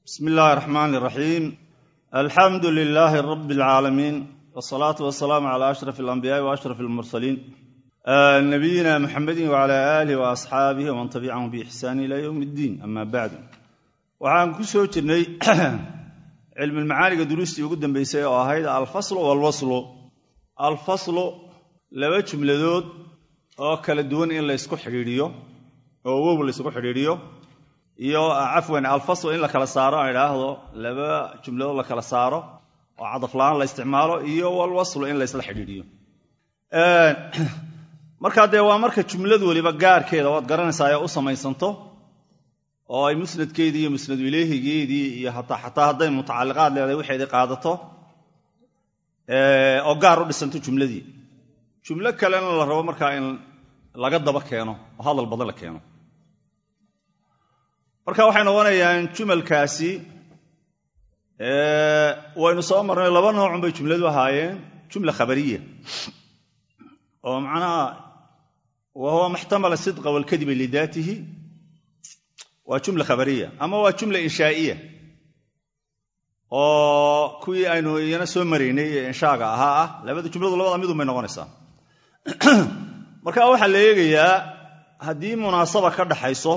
bsm illaahi raxmaan iraxiim alxamdu lilaahi rabi alcaalamiin wsalaatu wasalaamu cala ashraf alambiyaai wa ashraf almursaliin nabiyina muxamedin wcala aalih wa asxaabihi waman tabicahum biixsaani ila yowm iddiin ama bacdu waxaan ku soo jirnay cilmulmacaaniga duruustii ugu dambeysay oo ahayd alfaslu walwaslu alfaslu laba jumladood oo kala duwan in laysku xidhiidhiyo oo wow laysku xidhiidhiyo iyo cafwan alfasl in la kala saaro aan idhaahdo laba jumladood la kala saaro oo cadafla-aan la isticmaalo iyo walwaslu in laysla xidhiidhiyo markaa dee waa marka jumlad weliba gaarkeeda waad garanaysaa ee u samaysanto oo ay musnadkeedii iyo musnadu ileehigeedii iyo xataa hadday mutacalliqaad leedahay waxeedii qaadato oo gaar u dhisanto jumladii jumlo kalena la rabo markaa in laga daba keeno oo hadal badan la keeno marka waxay noqonayaan jumalkaasi waynu soo marnay laba noocun bay jumladu ahaayeen jumla khabariya oo macnaha wa huwa maxtamala sidqa walkadiba lidaatihi waa jumla khabariya ama waa jumla inshaa'iya oo kuwii aynu iyana soo maraynay ee inshaaga ahaa ah labada jumladu labada midun bay noqonaysaa marka waxaa la eegayaa haddii munaasaba ka dhaxayso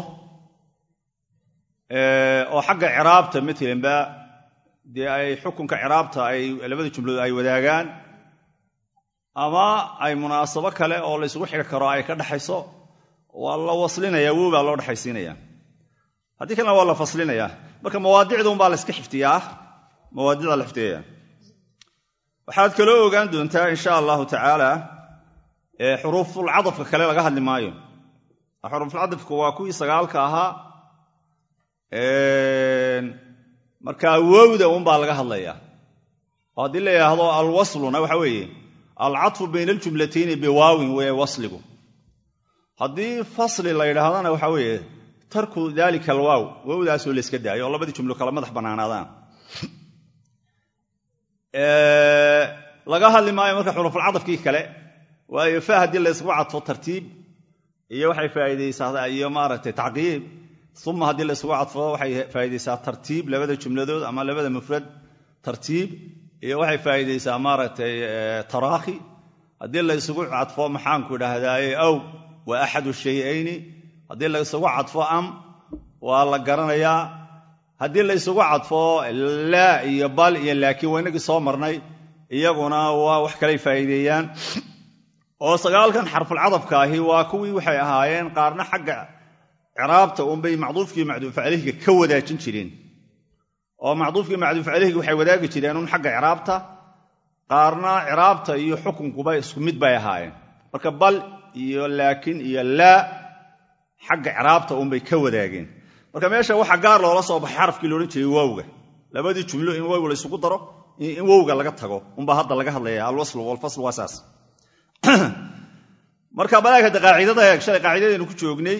oo xagga ciraabta maalanba dee ay xukunka ciraabta ay labada jumladood ay wadaagaan ama ay munaasabo kale oo la ysugu xidhi karo ay ka dhaxayso waa la waslinaya wow baa loo dhexaysiinaya haddii kalena waa la faslinayaa marka mawaadicda unbaa la iska xifdiyaa mawaadicda la xifdiyaya waxaad kaloo ogaan doontaa insha allahu tacaala xuruufulcadafka kale laga hadli maayo xuruufulcadafka waa kuwii sagaalka ahaa markaa wowda unbaa laga hadlayaa oo haddii la yidhaahdo alwasluna waxa weeye alcatfu bayna aljumlatayni biwaawin weye wasligu haddii fasli la yidhaahdana waxa weeye tarku dalika alwaaw wowdaasoo layska daayo oo labadii jumlo kala madax bannaanaadaan laga hadli maayo marka xurufulcadafkii kale waayo fa haddii laysgu cadfo tartiib iyo waxay faa'iidaysaa iyo maaragtay tacqiib uma haddii la isugu cadfo waxay faa'iidaysaa tartiib labada jumladood ama labada mufrad tartiib iyo waxay faa'iidaysaa maaragtay taraakhi haddii la isugu cadfo maxaanku idhaahdaaye aw waa axadu shayayni haddii la isugu cadfo am waa la garanayaa haddii la isugu cadfo laa iyo bal iyo laakiin waa inagii soo marnay iyaguna waa wax kalay faa'iideeyaan oo sagaalkan xarfulcadafka ahi waa kuwii waxay ahaayeen qaarna xagga ciraabta unbay macduufkii macduuf caleyhiga ka wadaajin jireen oo macduufkii macduuf caleyhiga waxay wadaagi jireen un xagga ciraabta qaarna ciraabta iyo xukunkuba isku mid bay ahaayeen marka bal iyo laakin iyo laa xagga ciraabta unbay ka wadaageen marka meesha waxa gaar loola soo baxay xarafkii loodhan jiray wowga labadii jumlo in wow la isugu daro in wowga laga tago unbaa hadda laga hadlaya alwaslu walfasl waa saas marka balaag hadda qaacidada eeg shalay qaacidadaynu ku joognay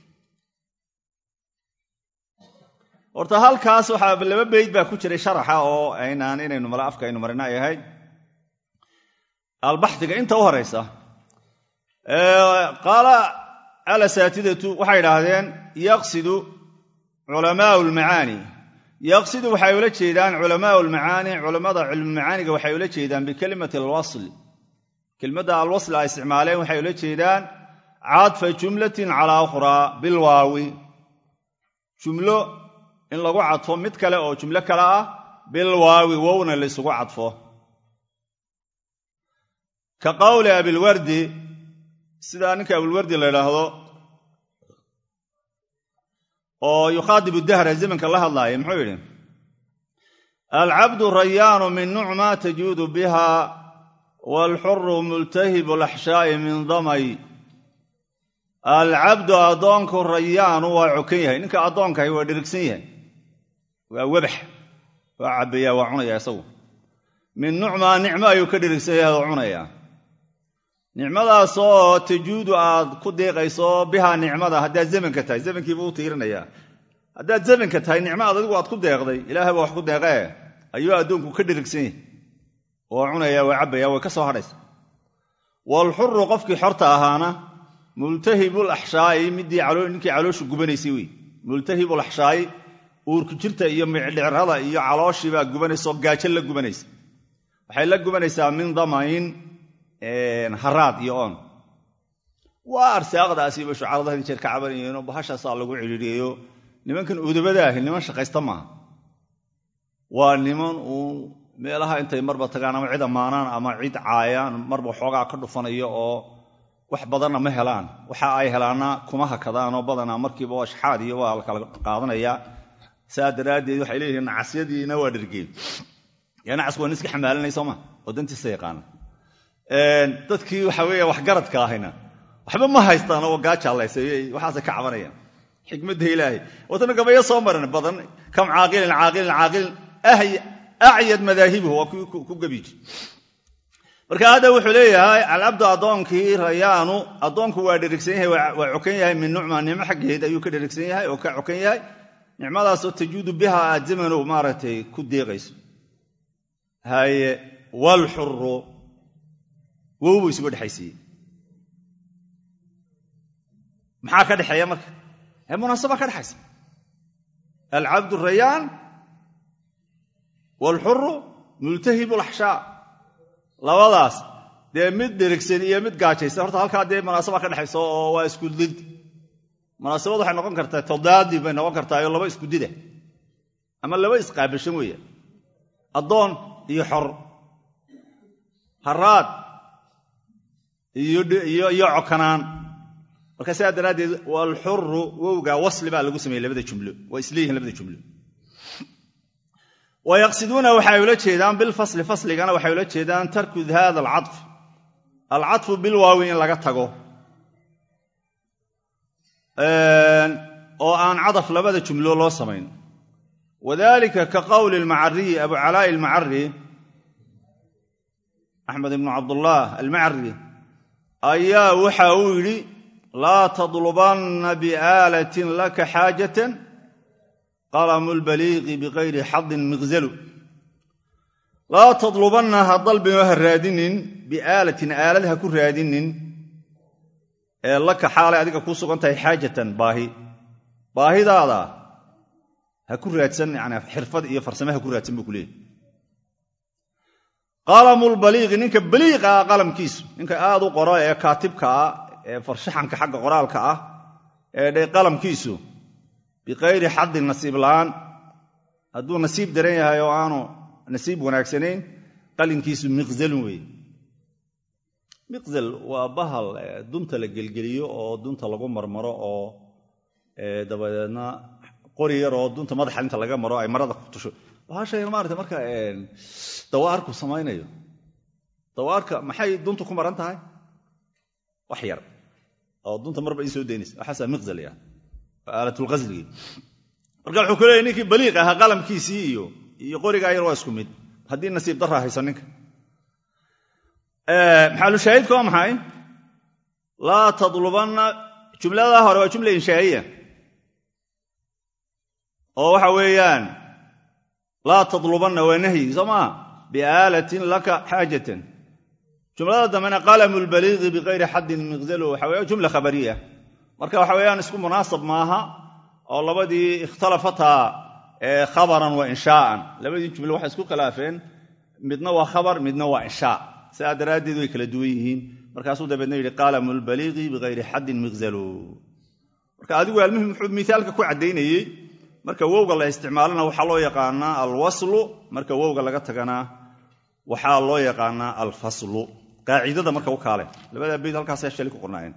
horta halkaas waxaa laba beyd baa ku jiray sharaxa oo aynaan inaynu mala afka aynu marina ay ahayd albaxdiga inta u horaysa qaala alasaatidatu waxay idhaahdeen yaqsidu culamaau lmacaani yaqsidu waxay ula jeedaan culamaau lmacaani culammada cilmumacaaniga waxay ula jeedaan bikelimati alwasl kelmadda alwasl ay isticmaaleen waxay ula jeedaan cadfa jumlatin calaa ukhraa bilwaawi jumlo in lagu cadfo mid kale oo jumlo kale ah bilwaawi wowna laysugu cadfo ka qowli abilwardi sidaa ninka abilwardi la yidhaahdo oo yukhaadibu dahra zamanka la hadlaaya muxuu yidhi alcabdu rayaanu min nucma tajuudu biha waalxuru multahibu laxshaa'i min damay alcabdu addoonku rayaanu waa cokan yahay ninka addoonkahi waa dhirigsan yahay waa webax waa cabbayaa waa cunayaa isagu min nucmaa nicmo ayuu ka dhirigsan yahay oo cunayaa nicmadaas oo tajuudu aad ku deeqayso bihaa nicmada haddaad zamanka tahay zamankiibuu u tiirinayaa haddaad zamanka tahay nicmaad adigu aad ku deeqday ilaahay baa wax ku deeqee ayuu addoonku ka dhirigsan yahay oo cunayaa waa cabbayaa way ka soo hadhaysa waalxuru qofkii xorta ahaana multahibul axshaa'i midii ninkii caloosha gubanaysay wey multahibul axshaa'i uurku jirta iyo micdhicrada iyo calooshii baa gubanaysa oo gaajo la gubanaysa waxay la gubanaysaa min damayn haraad iyo oon waa arsaaqdaasiiba shucarada had jeer ka cabanayeenoo bahashaasaa lagu cidhiidhiyeyo nimankan udubada ahi niman shaqaysta maaha waa niman uun meelaha intay marba tagaan ama cid ammaanaan ama cid caayaan marba xoogaa ka dhufanayo oo wax badanna ma helaan waxa ay helaanna kuma hakadaanoo badanaa markiiba waa shaxaad iyo waa la kala qaadanayaa saa daraaddeed waxay leeyihiin nacasyadiina waa dhergeen yaa nacasku waa nin iska xamaalanay sooma oo dantiisa yaqaana dadkii waxa weeye waxgaradka ahayna waxba ma haystaan oo gaajaalaysayo waxaasay ka cabanayaan xikmadda ilaahay watana gabayo soo maran badan kam caaqilin caaqilin caaqilin acyad madaahibuhu waa ku gabiji marka hadda wuxuu leeyahay alcabdu addoonkii rayaanu addoonku waa dherigsan yahay waa cokan yahay min nucma nicmo xaggeed ayuu ka dherigsan yahay oo ka cokan yahay nicmadaasoo tajuudu biha aad zamanow maaragtay ku deeqayso haye walxuru wow buu isugu dhexaysiiyey maxaa ka dhexeeya marka ee munaasaba ka dhexaysa alcabdu rayaan waalxuru multahibu laxshaa labadaas dee mid dherigsan iyo mid gaajaysan horta halkaa dee munaasaba ka dhexaysa oo waa isku did munaasabad waxay noqon kartaa tadaadi bay noqon kartaa oo laba isku dida ama laba isqaabilshan weeya addoon iyo xor haraad iyo cokanaan marka sidaa daraaddeed walxuru wowga wasli baa lagu sameeyey labada jumlo waa isleeyihin labada jumlo wa yaqsiduuna waxay ula jeedaan bilfasli fasligana waxay ula jeedaan tarku hada alcadf alcadfu bilwaawi in laga tago oo aan cadaf labada jumlo loo samayn wadalika ka qowli almacariyi abu calaa'i almacari axmed ibnu cabdullah almacari ayaa waxa uu yidhi laa tadlubanna biaalatin laka xaajatan qalamu lbaliiqi bikayri xadin miqzalu laa tadlubanna ha dalbino ha raadinin biaalatin aalad ha ku raadinin ee laka xaalay adiga kuu sugan tahay xaajatan baahi baahidaada ha ku raadsan yani xirfad iyo farsame ha ku raadsan buu ku leeyahy qalamulbaliiqi ninka baliiqa ah qalamkiisu ninka aad u qora ee kaatibka ah ee farshaxanka xagga qoraalka ah ee dhe qalamkiisu bikayri xadin nasiib la'aan hadduu nasiib daran yahay oo aanu nasiib wanaagsanayn qalinkiisu miqzalun weeye miqzal waa bahal dunta la gelgeliyo oo dunta lagu marmaro oo dabadeedna qori yar oo dunta madaxa inta laga maro ay marada ku tusho bahashay maarata marka dawaarku samaynayo dawaarka maxay duntu ku maran tahay wax yar oo dunta marba ii soo daynaysa waxaasaa miqzal ya aalatulqasligii marka wuxuu ku leeyay ninkii baliiq ahaa qalamkiisii iyo iyo qorigaa yar waa isku mid haddii nasiib daraa hayso ninka maxaalushaahidka waa maxay laa tadlubanna jumladaa hore waa jumla inshaa'iya oo waxa weeyaan laa tadlubanna waa nahyi soo maa biaalatin laka xaajatan jumlada dambena qalamu lbaliiqi bikayri xaddin miqzalu waxa weya jumla khabariya marka waxa weeyaan isku munaasab maaha oo labadii ikhtalafataa khabaran wa inshaa'an labadii jumle waxay isku khilaafeen midna waa khabar midna waa inshaa sidaa daraaddeed way kala duwan yihiin markaasuu dabeedna yidhi qaalamu lbaliiqi bikayri xaddin miqzalu marka adigu almuhim wuxuu miaalka ku caddaynayey marka wowga la isticmaalana waxaa loo yaqaanaa alwaslu marka wowga laga tagana waxaa loo yaqaanaa alfaslu qaacidada marka u kaale labada bayd halkaasa shali ku qornaayeen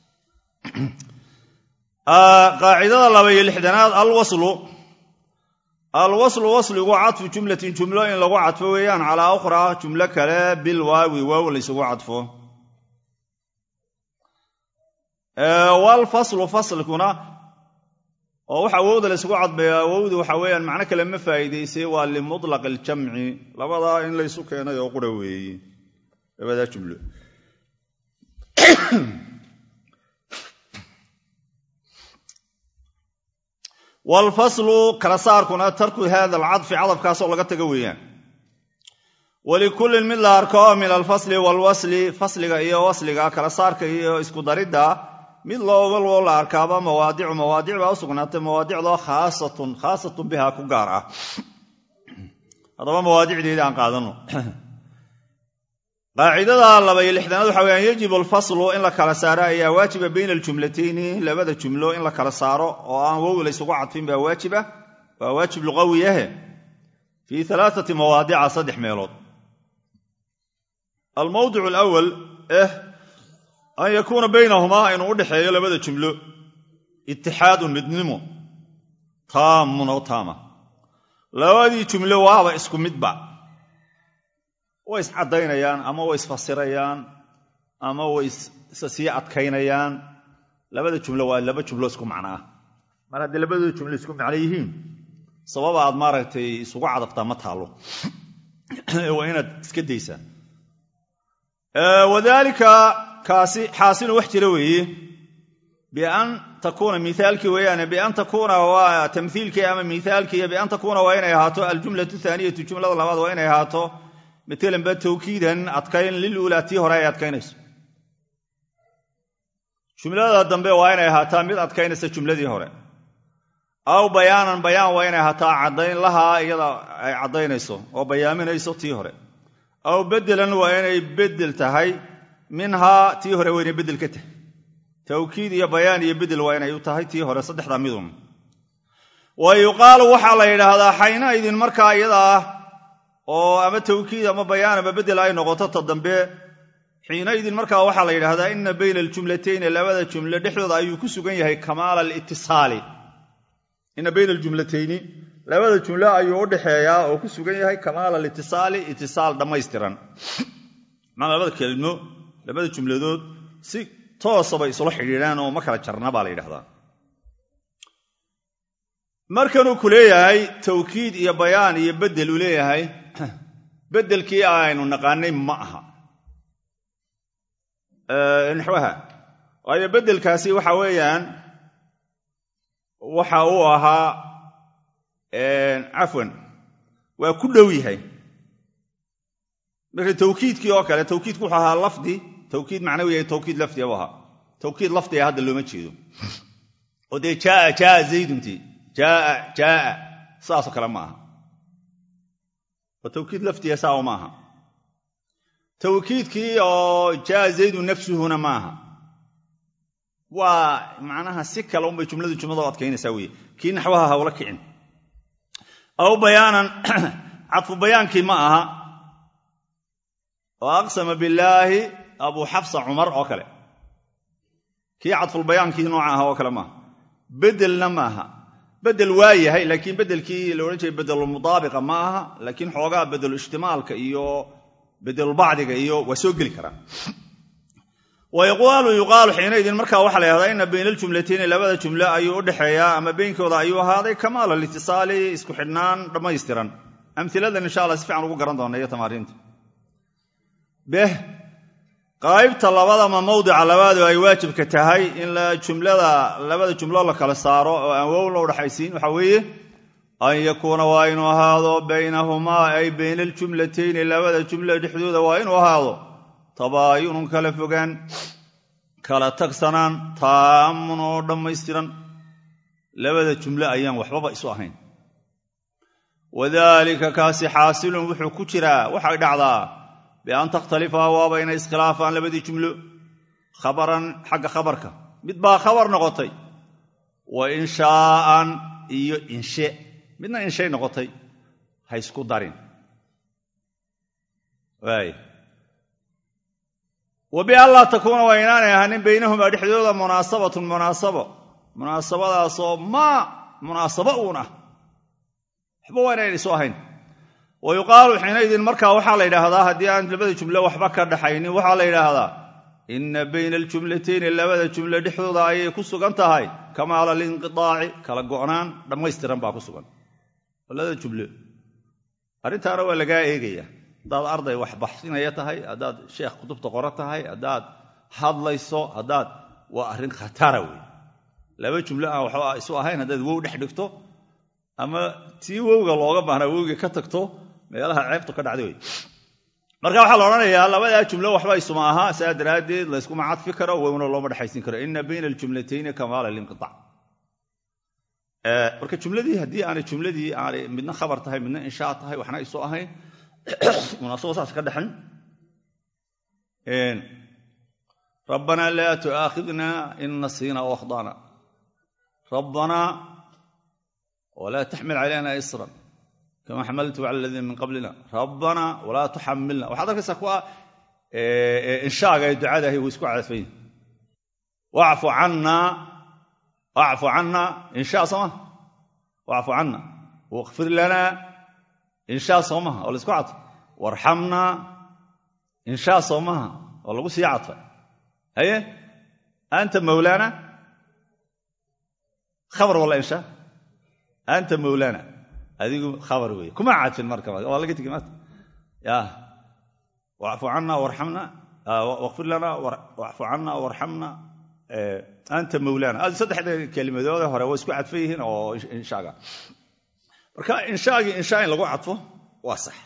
qaacidada laba iyo lixdanaad alwaslu alwaslu wasligu cadfu jumlatin jumlo in lagu cadfo weeyaan calaa ukhraa jumlo kale bil waawi waaw laysugu cadfo walfaslu faslikuna oo waxa wowda laysugu cadbeeyaa wowdu waxa weeyaan macno kale ma faa'iidaysay waa limutlaq aljamci labadaa in laysu keenay oo qura weeye labadaa jumlo waalfaslu kala saarkuna tarku hada alcadfi cadafkaasoo laga taga weeyaan walikullin mid la arko min alfasli waalwasli fasliga iyo wasliga kala saarka iyo isku daridda mid loowaloo la arkaaba mawaadicu mawaadic baa u sugnaatay mawaadicdoo khaasatun khaasatun bihaa ku gaar ah haddaba mawaadicdeeda aan qaadano qaacidada laba iyo lixdanaad waxa weyaan yajibu alfaslu in la kala saaro ayaa waajiba bayna aljumlatayni labada jumlo in la kala saaro oo aan wow laysugu cadfin baa waajiba waa waajib luqawiyahe fii alaaati mawaadica saddex meelood almawdic alawal eh an yakuuna baynahumaa inuu u dhexeeyo labada jumlo itixaadun midnimo taamun oo taama labadii jumlo waaba isku midba way iscaddaynayaan ama way isfasirayaan ama way isa sii adkaynayaan labada jumlo waa laba jumlo isku macno ah mar haddii labadooda jumlo isku macno yihiin sababa aad maaragtay isugu cadaftaa ma taalo waa inaad iska daysaan wadaalika kaasi xaasilu wax jira weeye bian takuuna miaalkii weeyaane bian takuuna waa tamhiilkii ama miaalkii bian takuuna waa inay ahaato aljumlatu thaaniyatu jumlada labaad waa inay ahaato matalan ba tawkiidan adkayn liluulaa tii hore ay adkaynayso jumlada dambe waa inay ahaataa mid adkaynaysa jumladii hore aw bayaanan bayaan waa inay ahaataa caddayn lahaa iyada ay caddaynayso oo bayaaminayso tii hore aw bedelan waa inay bedel tahay minhaa tii hore waa inay bedel ka tahay tawkiid iyo bayaan iyo bedel waa inay u tahay tii hore saddexda midun wa yuqaalu waxaa la yidhaahdaa xayna idin markaa iyada ah oo ama tawkiid ama bayaan ama bedel ay noqoto ta dambe xiinaidin markaa waxaa la yidhaahdaa ina bayna aljumlatayni labada jumlo dhexdooda ayuu ku sugan yahay kamaala alitisaali ina bayna aljumlatayni labada jumlo ayuu u dhexeeyaa oo ku sugan yahay kamaala alitisaali itisaal dhammaystiran maana labada kelimo labada jumladood si toosabay isula xidhiidhaan oo ma kala jarna baa la yidhahdaa markanuu ku leeyahay tawkiid iyo bayaan iyo bedel uu leeyahay bedelkii aynu naqaanay ma aha naxwaha waayo bedelkaasi waxa weeyaan waxa uu ahaa cafwan waa ku dhow yahay marka tawkiidkii oo kale tawkiidku wuxuu ahaa lafdi tawkiid macnawi yahay tawkiid lafdi buu ahaa tawkiid lafdiga hadda looma jeedo oo dee jaaa jaaa zayduntii jaaa jaaa saasoo kale ma aha waa tawkiid lafdiga saawa ma aha tawkiidkii oo jaa zaydu nafsuhuna maaha waa macnaha si kale unbay jumladu jumlada u adkaynaysaa weye kii naxwaha hawla kicin aw bayaanan cadfu bayaankii ma aha oo aqsama billaahi abuu xafsa cumar oo kale kii cadfulbayaankii nooca aha oo kale maaha bedelna maaha bedel waa yahay laakiin bedelkii la odhan jiray bedelulmudaabiqa ma aha laakiin xoogaa bedeluishtimaalka iyo bedelulbacdiga iyo waa soo geli karaa wa yuqaalu yuqaalu xiinaydin markaa waxaa la yhahdaa ina bayna aljumlatayni labada jumlo ayuu u dhexeeyaa ama beynkooda ayuu ahaaday kamaal alitisaali isku xidhnaan dhammaystiran amhiladan insha alla si fiican ugu garan doona iyo tamaariinta beh qaybta labadama mawdica labaadu ay waajibka tahay in jumlada labada jumlo la kala saaro oo aan wow la udhaxaysiin waxaa weeye an yakuuna waa inuu ahaado baynahumaa ay bayna aljumlatayni labada jumlo dhexdooda waa inuu ahaado tabaayunun kala fogaan kala tagsanaan taamun oo dhammaystiran labada jumlo ayaan waxbaba isu ahayn wadaalika kaasi xaasilun wuxuu ku jiraa waxay dhacdaa bian takhtalifa waaba inay iskhilaafaan labadii jumlo khabaran xagga khabarka mid baa khabar noqotay wa inshaa'an iyo inshe midna inshay noqotay ha isku darin waay wa bianlaa takuuna waa inaanay ahanin baynahumaa dhexdooda munaasabatun munaasabo munaasabadaasoo maa munaasabo uun ah waxba waa inayn isu ahayn wa yuqaalu xiinaydin markaa waxaa la yidhaahdaa haddii aan labada jumlo waxba ka dhaxaynin waxaa la yidhaahdaa inna bayna aljumlatayni labada jumlo dhexdooda ayay ku sugan tahay kamaala alinqitaaci kala go'naan dhammaystiran baa ku sugan labada jumlo arrintaana waa lagaa eegaya haddaad arday wax baxsinaya tahay haddaad sheekh kutubta qora tahay haddaad hadlayso haddaad waa arrin khatara wey laba jumlo aan waxba isu ahayn haddaad wow dhex dhigto ama tii wowga looga baahnaa wowgii ka tagto meelaha ceebtu ka dhacday wey marka waxaa la odhanayaa labadaa jumlo waxba isuma aha saa daraaddeed layskuma cadfi karo wowna looma dhexaysin karo ina bayna aljumlatayni kamaala linqiaac marka jumladii haddii aanay jumladii aanay midna khabar tahay midna inshaa tahay waxna isu ahayn munaasabo saas ka dhexan rabbanaa laa tu'aakhidna in nasiina o akhdana rabbanaa walaa taxmil calayna isran kama xamaltu cala aladiina min qablina rabbanaa walaa tuxamilna waxaad arkaysaa kuwa inshaaga ee ducadahay way isku cadfayn wacfu cannaa wacfu cannaa inshaa sooma wacfu canna wakfir lanaa inshaa soomaha oo laysku cadfay warxamnaa inshaa soomaha oo lagu sii cadfay haye anta mawlaana khabar walla inshaa anta mawlaana adigu khabar weeye kuma cadfin marka waa laga tegi maanta ya wacfu canna warxamna wakfir lana wacfu canna warxamna anta mawlaana saddexda kelimadoode hore waa isku cadfan yihiin oo inshaaga marka inshaagii inshaa in lagu cadfo waa sax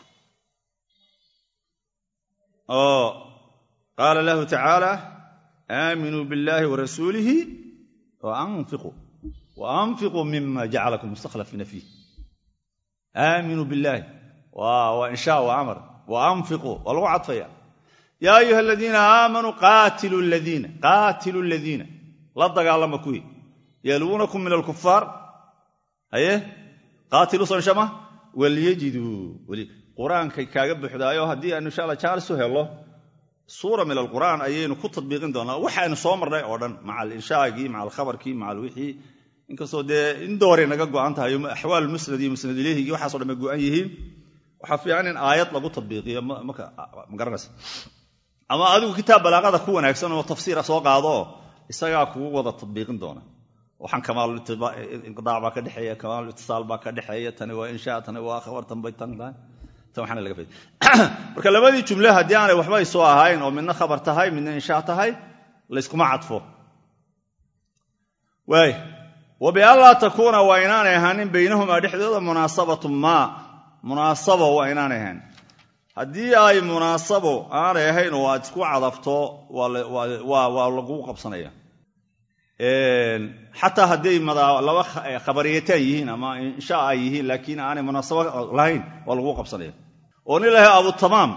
oo qaala lahu tacaala aaminuu biاllahi warasuulihi waanfiquu waanfiquu mima jacalakum mustakhlafiina fiih aaminuu billaahi waa inshaa waa amar waanfiquu waa lagu cadfaya yaa ayuha aladiina aamanuu qaatiluu ladiina qaatiluu ladiina la dagaalama kuwii yaluunakum min alkufaar haye qaatilu sonshama walyajiduu qur-aankay kaaga buxdaayo haddii aanu insha alla jaalisu helo suura min alqur'aan ayaynu ku tadbiiqin doonaa waxaaynu soo marnay oo dhan maca alinshaagii maca alkhabarkii maca alwixii inkastoo dee in dooray naga go'an tahay axwaal musnad iyo musnad ilehigii waxaaso dhan bay go'an yihiin waxaa fiican in aayad lagu tadbiiqiyo ma garanaysa ama adigu kitaab balaaqada ku wanaagsan oo tafsiira soo qaado isagaa kugu wada tadbiiqin doona waxaan kamaalinqidaac baa ka dhexeeya kamaalitisaal baa ka dhexeeya tani waa inshaa tani waa khabar tan bay tan tahay tan waxaana laga fayda marka labadii jumle haddii aanay waxba isoo ahayn oo midna khabar tahay midna inshaa tahay layskuma cadfo waay wabianlaa takuuna waa inaanay ahaanin baynahumaa dhexdooda munaasabatu maa munaasabo waa inaanay ahayn haddii ay munaasabo aanay ahayn oo aad isku cadafto waa laguu qabsanaya xataa hadday laba khabariyataan yihiin ama inshaa ay yihiin laakiin aanay munaasabo lahayn waa laguu qabsanaya oo nin lahay abutamaam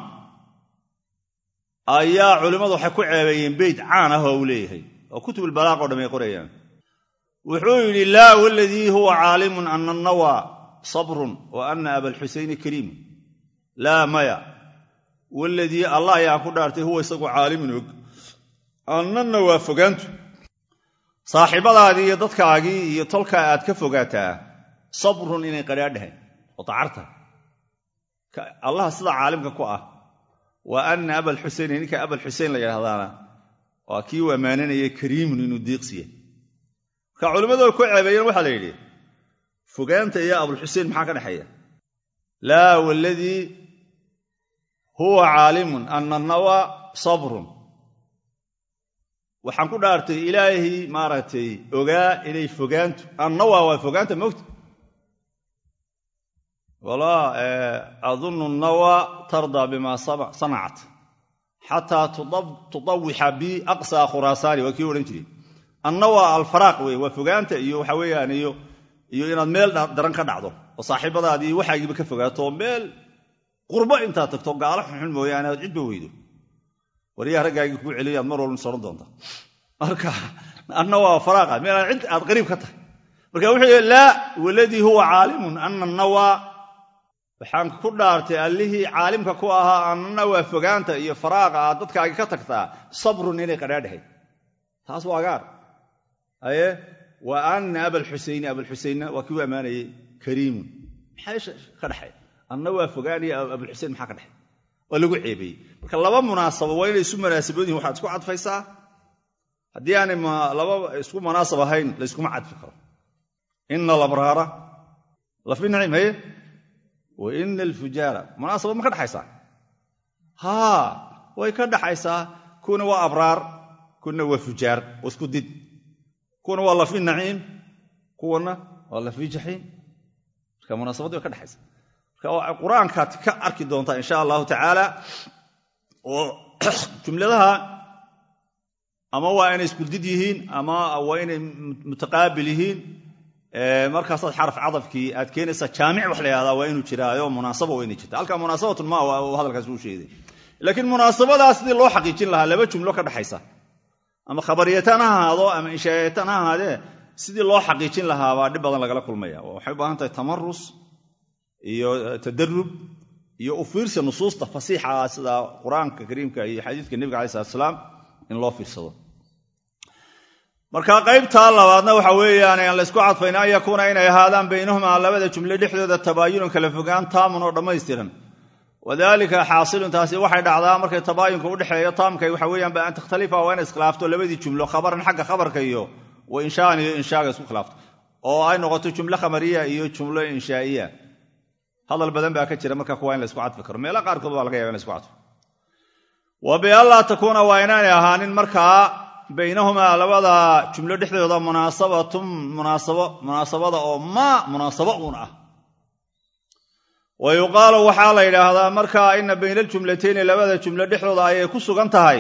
ayaa culimmadu waxay ku ceebeeyeen beyt caan ah oo uu leeyahay oo kutubulbalaaq o dham ay qorayaan wuxuu yidhi laa waladii huwa caalimun ana annawa sabrun wa ana abalxusayni kariimun laa maya waladii allah ayaa ku dhaartay huwa isagu caalimun og annanna waa fogaantu saaxiibadaadii iyo dadkaagii iyo tolkaa aad ka fogaataa sabrun inay qadhaadhahayn oo dacarta allah sida caalimka ku ah wa ana abalxusayni ninka abalxusayn la yidhahdaana waa kii u ammaananayay kariimun inuu diiqsiya marka culimmadu ku ceebeeyeen waxaa la yidhi fogaanta iyo abulxusein maxaa ka dhexeeya laa waladii huwa caalimun ana nawa sabrun waxaan ku dhaartay ilaahay maaragtay ogaa inay fogaantu annawa waa fogaanta mogta walaa adunnu nawa tardaa bima sanacat xataa tudawixa bi aqsaa khuraasaani waa kii odhan jiray annawa alfaraaq wey waa fogaanta iyo waxa weeyaan iyo iyo inaad meel daran ka dhacdo oo saaxiibadaadii waxaagiiba ka fogaato oo meel qurbo intaad tagto gaalo xunxun mooyaane aad cidba weydo waryaha raggaagii kuu celiyaad mar walba soran doonta marka anna waa faraaqa meelaan cid aad qariib ka tahay marka wuxuu yidhi laa waladii huwa caalimun ana nawaa waxaan ku dhaartay allihii caalimka ku ahaa anna waa fogaanta iyo faraaqa aad dadkaagii ka tagtaa sabrun inay qadhaadhahay taas waa gaar aye wa ana abalxusayni abalxusaynna waa kii u ammaanayey kariimun maxaa ka dhexay anna waa fogaanaya abulxusein maxaa ka dhexay waa lagu ceebeeyey marka laba munaasabo waa inay isu munaasabad yihin waxaad isku cadfaysaa haddii aanay laba isku munaasab ahayn layskuma cadfi karo ina alabraara lafi nacim haye wa ina alfujaara munaasaba ma ka dhexaysaa haa way ka dhaxaysaa kuwana waa abraar kuna waa fujaar oo isku did kuwana waa lafi naciim kuwana waa lafi jaxiim marka munaasabadii way ka dhexaysa marka qur-aankaad ka arki doontaa insha allahu tacaala oo jumladaha ama waa inay iskuldid yihiin ama waa inay mutaqaabil yihiin markaasaad xaraf cadafkii aad keenaysaa jaamic wax la yahahdaa waa inuu jiraayo munaasaba waa inay jirta halkaa munaasabatun ma hadalkaas uu sheegay laakiin munaasabadaa sidii loo xaqiijin lahaa laba jumlo ka dhexaysa ama khabariyatan ha ahaado ama inshaayatan ha ahaadee sidii loo xaqiijin lahaabaa dhib badan lagala kulmaya waxay u baahan tahay tamarus iyo tadarub iyo u fiirsi nusuusta fasiixa ah sida qur-aanka kariimka iyo xadiidka nebiga alai slat slaam in loo fiirsado marka qaybtaa labaadna waxa weeyaan aan laysku cadfayn an yakuuna inay ahaadaan baynahumaa labada jumle dhexdooda tabaayunun kala fogaan taamun oo dhammaystiran wadalika xaasilun taasi waxay dhacdaa markay tabaayunka udhexeeyo taamkay waxa weeyaan ba an takhtalifa waa inay iskhilaafto labadii jumlo khabaran xagga khabarka iyo wa inshaan iyo inshaaga isku khilaafto oo ay noqoto jumlo khamariya iyo jumlo inshaa'iya hadal badan baa ka jira marka kuwa in laysku cadfi karo meela qaarkood waa laga yaba in laisku cadfo wa bianlaa takuuna waa inaanay ahaanin markaa baynahumaa labada jumlo dhexdooda munaasabatun munaasabo munaasabada oo maa munaasabo uun ah wa yuqaalu waxaa la yidhaahdaa markaa ina bayna aljumlatayni labada jumlo dhexdooda ayay ku sugan tahay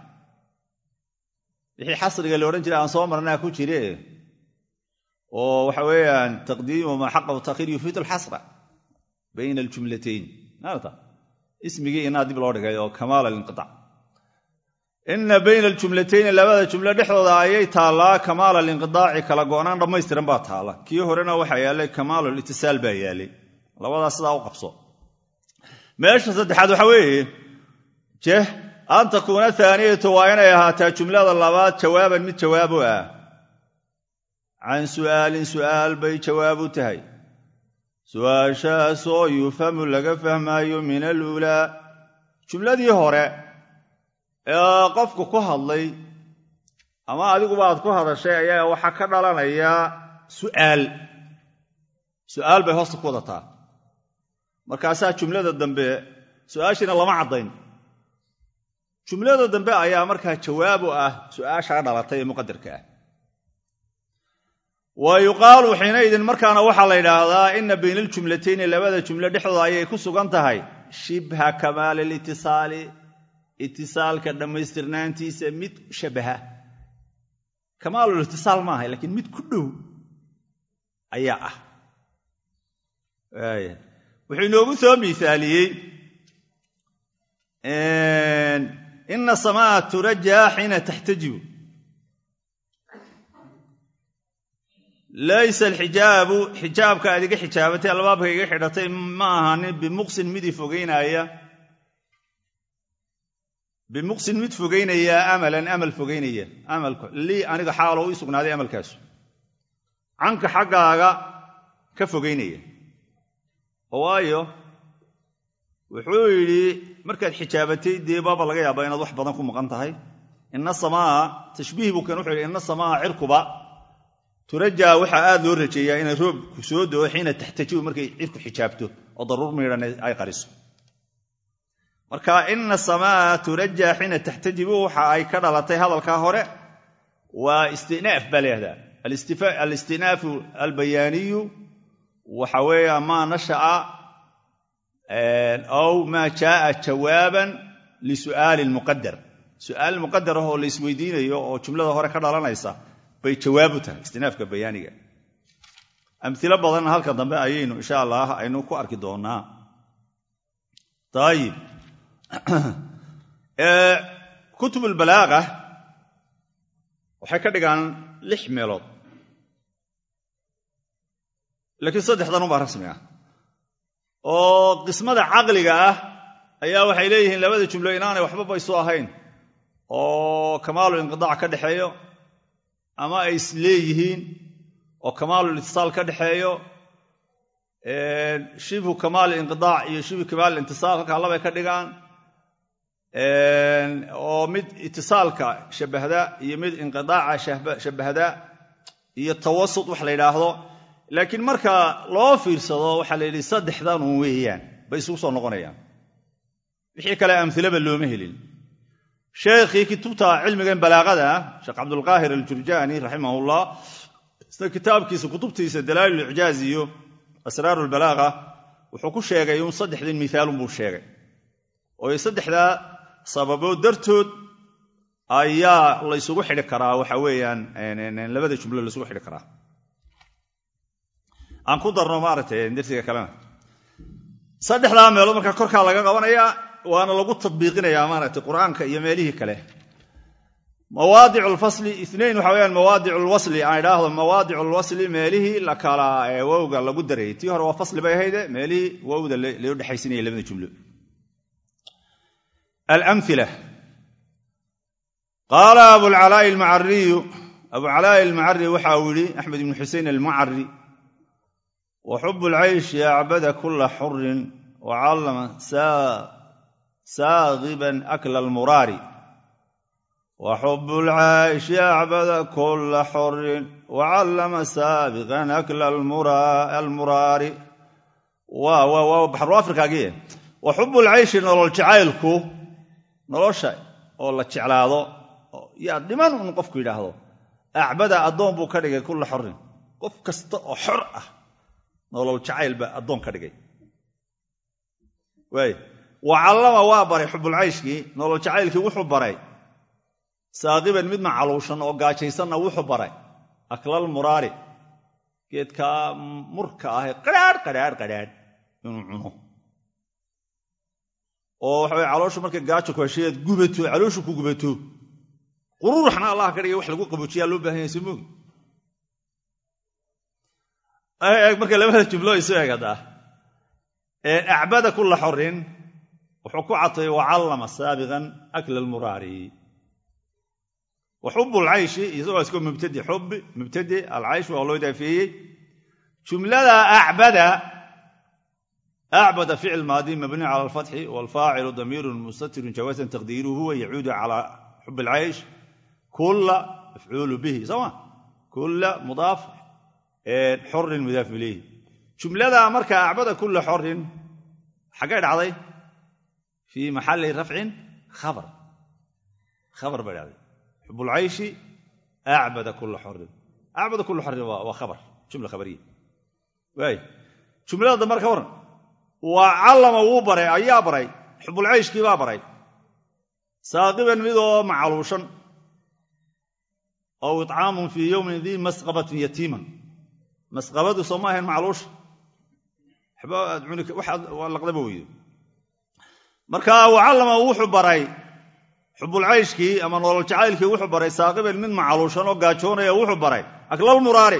wixii xasriga la odhan jiray aan soo marnaa ku jire oo waxa weeyaan taqdiimu maa xaqahu takhir yufiidu alxasra bayna aljumlatayn maarata ismigii inaa dib loo dhigay oo kamaal alinqiaac ina bayna aljumlatayni labada jumlo dhexdooda ayay taallaa kamaal alinqidaaci kala go'naan dhammaystiran baa taalla kii horena waxaa yaallay kamaalu litisaal baa yaallay labadaas sidaa u qabso meesha saddexaad waxa weeye jeh an takuuna aaniyatu waa inay ahaataa jumlada labaad jawaaban mid jawaabu ah can su'aalin su'aal bay jawaab u tahay su'aashaasoo yufhamu laga fahmaayo min aluulaa jumladii hore ee qofku ku hadlay ama adiguba aad ku hadashay ayaa waxaa ka dhalanayaa su'aal su'aal bay hoosta ku wadataa markaasaa jumlada dambe su'aashiina lama caddayn jumlada dambe ayaa markaa jawaab u ah su'aashaa dhalatay ee muqadarka ah wa yuqaalu xiinaydin markaana waxaa la yidhaahdaa ina bayna aljumlatayni labada jumlo dhexdooda ayay ku sugan tahay shibha kamaali litisaali itisaalka dhammaystirnaantiisa mid shabaha kamaalulitisaal maaha laakiin mid ku dhow ayaa ah wuxuu inoogu soo miisaaliyey ina samaa turajaa xiina taxtajibu laysa alxijaabu xijaabka aad iga xijaabatay albaabka iga xidhatay ma ahanin bimuqsin mid i fogeynaya bimuqsin mid fogeynaya amalan amal fogeynaya amalku lii aniga xaalo u sugnaaday amalkaasu canka xaggaaga ka fogeynaya waayo wuxuu yidhi markaad xijaabatay dee baaba laga yaabaa inaad wax badan ku maqan tahay ina samaa tashbiih buu keen wuxuu yidhi ina samaa cirkuba turajaa waxaa aad loo rajeeyaa inay roobku soo doo xiina taxtajibu markay cirku xijaabto oo daruur miidhan ay qariso marka ina samaa turajaa xiina taxtajibu waxa ay ka dhalatay hadalkaa hore waa istinaaf baa leehdaa alistinaafu albayaaniyu waxa weeya maa nasha'a aw maa jaaa jawaaban lisu'aalin muqadar su'aal muqadar ah oo la isweydiinayo oo jumlada hore ka dhalanaysa bay jawaab u tahay istinaafka bayaaniga amilo badanna halka dambe ayaynu insha allah aynu ku arki doonaa ayib kutub albalaaqa waxay ka dhigaan lix meelood laakiin saddexdan ubaa rasmi ah oo qismada caqliga ah ayaa waxay leeyihiin labada jumlo inaanay waxbaba isu ahayn oo kamaalu inqidaac ka dhexeeyo ama ay is leeyihiin oo kamaalul itisaal ka dhexeeyo shibhu kamaal inqidaac iyo shibhu kamaal intisaal halkaa labay ka dhigaan oo mid itisaalka shabahda iyo mid inqidaaca shabahda iyo tawasut wax la yidhaahdo laakiin marka loo fiirsado waxaa la yidhi saddexdanun weeyaan bay isugu soo noqonayaan wixii kale amhilaba looma helin sheekhii kutubta cilmigan balaaqada ah sheekh cabdulqaahir aljurjaani raximahullah isna kitaabkiisa kutubtiisa dalaa'il icjaaz iyo asraaru lbalaaqa wuxuu ku sheegay un saddexdin mihaalun buu sheegay oo saddexdaa sababo dartood ayaa laysugu xidhi karaa waxa weeyaan labada jumlo laysugu xidhi karaa aan ku darno maaragtay darsiga kalena saddexdaa meelood markaa korkaa laga qabanayaa waana lagu tadbiiqinayaa maaragtay qur-aanka iyo meelihii kale mawaadic lfasli inain waxa weyaan mawaadic lwasli aan idhaahdo mawaadic lwasli meelihii la kala wowga lagu darayay tii hore waa fasli bay ahayde meelihii wowda loo dhexaysinaya labada jumlo alamila qaala abulcalaa'i almacariyu abucalaa'i almacari waxa uu yihi axmed ibnu xusein almacari wa xub lcayshi acbada kula xurin wacallama saagiban akla almuraari wa xub lcayshi acbada kula xurin wacallama saabiqan akla almuraari waa baxru afrikaagii wa xubu lcayshi nolol jacaylku nolosha oo la jeclaado yaa dhiman un qofku yidhaahdo acbada addoon buu ka dhigay kulla xorin qof kasta oo xor ah nolol jacayl baa addoon ka dhigay waay wa callama waa baray xubulcayshkii nolol jacaylkii wuxuu baray saaqiban mid macaluushan oo gaajaysanna wuxuu baray aklal muraari geedkaa murka ahee qadhaadh qadhaadh qadhaadh inuu cuno oo waxa weye calooshu markay gaajo ku heshayaad gubato calooshu ku gubato quruuraxna allah ka dhigay wax lagu qaboojiyaa loo baahan yahay soo moogi marka labada jumlo isu egadaa acbada kula xorin wuxuu ku catay wacallama saabiqan akla almuraari wa xubu alcayshi isagoo iska mubtadi xubi mubtadi alcaysh waa loo idaafeeyey jumlada acbada acbada ficil maadi mabni cala alfatxi walfaacilu damiirun mustatirun jawaasan taqdiiruhu huwa yacuudu cala xub alcaysh kula mafcuulu bihi sooma kula mudaaf xorin mudaaf ilayhi jumlada marka acbada kula xorin xaggay dhacday fii maxali rafcin khabar khabar bay dhacday xub lcayshi acbada kula xorin acbada kula xorin waa khabar jumla khabariya waay jumlada dambe ka waran waa callama wuu baray ayaa baray xubulcayshkii baa baray saaqiban midoo macaluushan ow icaamun fii yowmin dii masqabatin yatiiman masqabadu soo ma ahayn macluusha waa laqdaba weydo marka wacallama wuxuu baray xubulcayshkii ama nolol jacaylkii wuxuu baray saaqiban mid macaluushan oo gaajoonaya wuxuu baray aklal muraari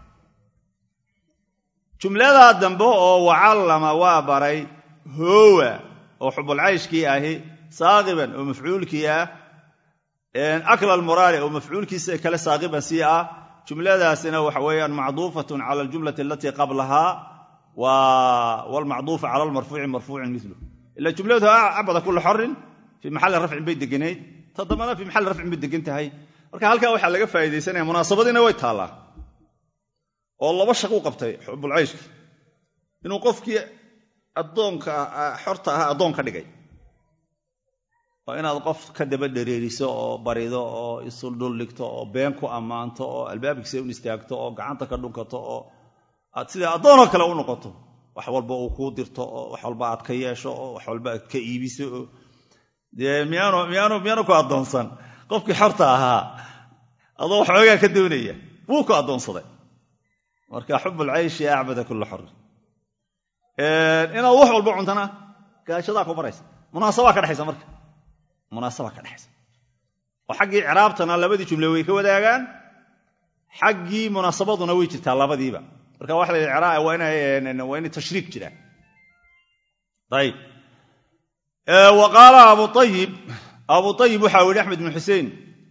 jumladaa dambe oo wacallama waa baray hoowa oo xubulcayshkii ahi saaqiban oo mafcuulkii ah akla almuraari oo mafcuulkiisa kale saaqiban sii ah jumladaasina waxa weeyaan macduufatun cala aljumlati alatii qablahaa wlmacduufa cala almarfuuci marfuucin milu ila jumladu acbada kula xorin fii maxalli rafcin bay deganayd ta dambana fii maxalli rafcin bay degan tahay marka halkaa waxaa laga faa'iidaysanaya munaasabadiina way taallaa oo laba shaquu qabtay xubulcayshki inuu qofkii addoonka xorta ahaa addoon ka dhigay oo inaad qof ka daba dhereeriso oo barido oo isu dhuldhigto oo been ku ammaanto oo albaabkiisa un istaagto oo gacanta ka dhunkato oo aad sida addoonoo kale u noqoto wax walba uu kuu dirto oo wax walba aad ka yeesho oo wax walba aad ka iibiso oo dee miyaanu ku addoonsan qofkii xorta ahaa adoo waxoogaa ka doonaya wuu ku addoonsaday marka xubulcayshi acbada kula xor inaad wax walba cuntana gaashadaa ku baraysa munaasabaa ka dhexaysa marka munaasabaa ka dhexaysa oo xaggii ciraabtana labadii jumle way ka wadaagaan xaggii munaasabaduna way jirtaa labadiiba marka waxa la yidhi waa inay tashriik jiraan ayib wa qaala abu ayib abu ayib waxa u yihi axmed bn xusein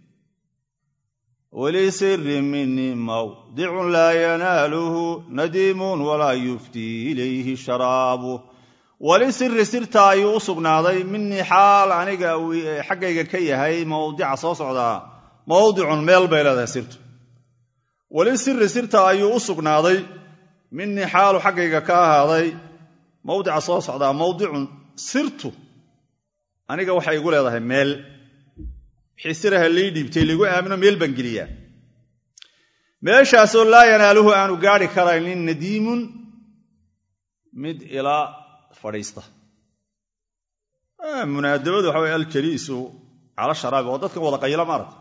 wlisiri mini mawdicun laa yanaaluhu nadiimun walaa yuftii ilayhi sharaabu walisiri sirta ayuu u sugnaaday minii xaal aniga xaggayga ka yahay mawdica soo socdaa mawdicun meel bay leedahay sirtu walisiri sirta ayuu u sugnaaday minii xaalu xaggayga ka ahaaday mawdica soo socdaa mawdicun sirtu aniga waxay igu leedahay meel wixii siraha lii dhiibtay ligu aamino meel baan geliyaa meeshaasoo laa yanaaluhu aanu gaari karaynin nadiimun mid ilaa fadhiista munaadabadu waxa wey aljaliisu cala sharaabi oo dadkan wada qayla maarata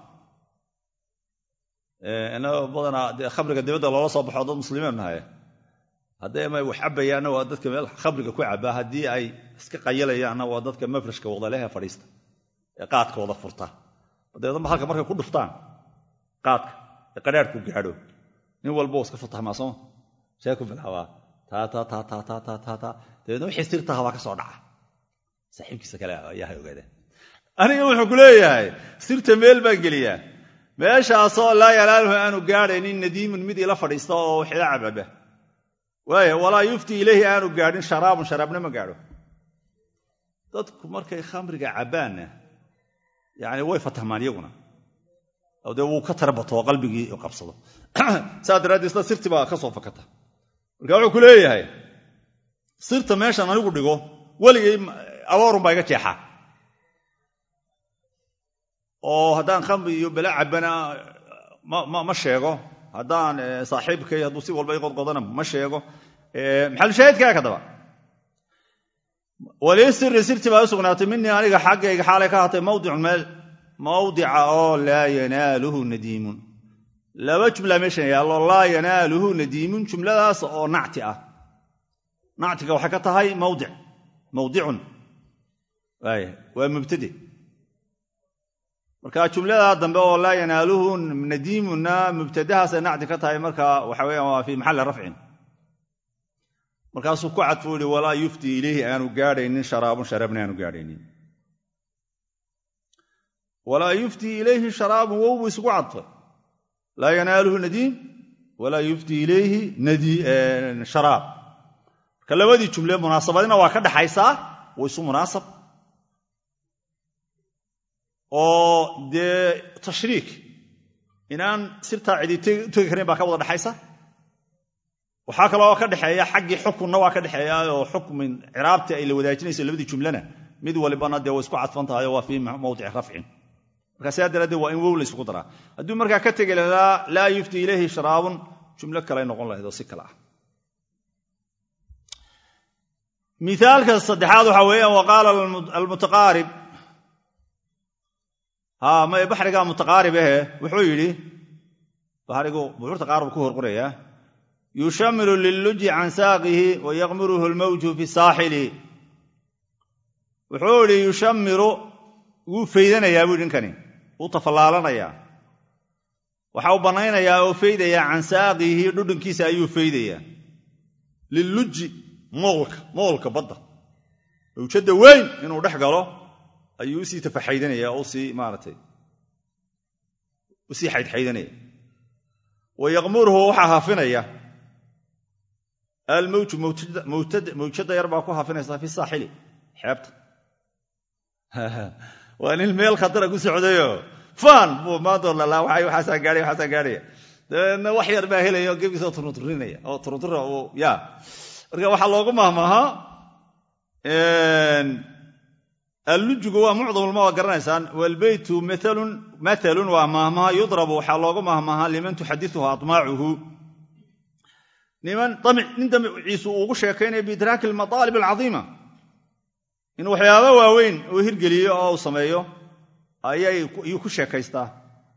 inagoo badanaa dee khamriga dibadda loola soo baxo dad muslimiin nahay hadday ama wax cabayaanna waa dadka meel khamriga ku cabaa haddii ay iska qayalayaanna waa dadka mafrashka wadalehe fadhiista ee qaadka wada furta dabeedna halka markay ku dhuftaan qaadka ee qadhaadhku gaadho nin walba iska fatahmaa sooma see ku bilaabaa dabeedna wixii sirtaha baa ka soo dhaca saaxiibkiisa kale ayaa hay ogaadeen aniga wuxuu ku leeyahay sirta meel baan geliyaa meeshaasoo laa yalaaluhu aanu gaadhaynin nadiimun mid ila fadhiista oo waxila cababa waaya walaa yufti ilayhi aanu gaadhin sharaabun sharaabna ma gaadho dadku markay khamriga cabbaanna yani way fatahmaan iyaguna dee wuu ka tarabato oo qalbigii qabsado saas daraaddeed isla sirti baa ka soo fakata marka wuxuu ku leeyahay sirta meeshan anigu dhigo weligay aboorun baa iga jeexaa oo haddaan khamri iyo bala cabbana ma sheego haddaan saaxiibkay hadduu si walba i qodqodana ma sheego maxalushaahidkaa kadaba walii siri sirti baa u sugnaatay minii aniga xaggayga xaalay ka hatay mawdicun meel mawdica oo laa yanaaluhu nadiimun laba jumla meeshan yaallo laa yanaaluhu nadiimun jumladaas oo nacti ah nactiga waxay ka tahay mawdic mawdicun waa mubtade marka jumladaa dambe oo laa yanaaluhu nadiimunna mubtadahaasay nacti ka tahay marka waxa weeyaan waa fii maxalli rafcin markaasuu ku cadfu yihi walaa yufti ilayhi aanu gaadhaynin sharaabun sharaabna aanu gaadhaynin walaa yufti ilayhi sharaabun wow buu isugu cadfay laa yanaaluhu nadiim walaa yufti ilayhi sharaab marka labadii jumle munaasabadina waa ka dhaxaysaa wa isu munaasab oo dee tashriik inaan sirtaa cidi tegi karin baa ka wada dhexaysa waxaa kaloo ka dhexeeya xaggii xukunna waa ka dhexeeya oo xukmin ciraabtii ay la wadaajinayso labadii jumlana mid walibana dee way isku cadfan tahay waa fii mawdici rafcin marka sidaa daraaddeed waa in wow la isugu daraa hadduu markaa ka tegi lahaa laa yufti ilayhi sharaabun jumlo kale noqon lahayd oo si kale ah miaalka saddexaad waxaa weeyaan wa qaala almutaqaarib may baxriga mutaqaarib ahe wuxuu yidhi baxrigu buxuurta qaar buu ku horqorayaa yushamiru lilluji can saaqihi wa yaqmiruhu lmawju fi saaxili wuxuu idhi yushamiru wuu faydanayaa buu ninkani wuu tafallaalanayaa waxa uu bannaynayaa oo faydayaa can saaqihi dhudhunkiisa ayuu faydayaa lilluji moolka moolka badda mawjadda weyn inuu dhex galo ayuu usii tafaxaydanaya oo usii maaratay usii xaydxaydanaya wa yaqmuruhu waxaa hafinaya almawju mawjadda yar baa ku hafinaysaa fi saaxili xeebta waa nin meel khatara ku socdayo faan buu maanta lalaa waxaasaa gaadhay waxaasaa gaadhaya dabeedna wax yar baa helaya oo gebigiisoo turunturinaya oo turuntura uu ya marka waxaa loogu mahmahaa allujigu waa mucdamulma waa garanaysaan waalbeytu matalun waa mahmaha yudrabu waxaa loogu mahmahaa liman tuxadituhu amaacuhu nin damciisu uu ugu sheekaynaya biidraaki almataalib alcadiima in waxyaaba waaweyn uu hirgeliyo oo uu sameeyo ayuu ku sheekaystaa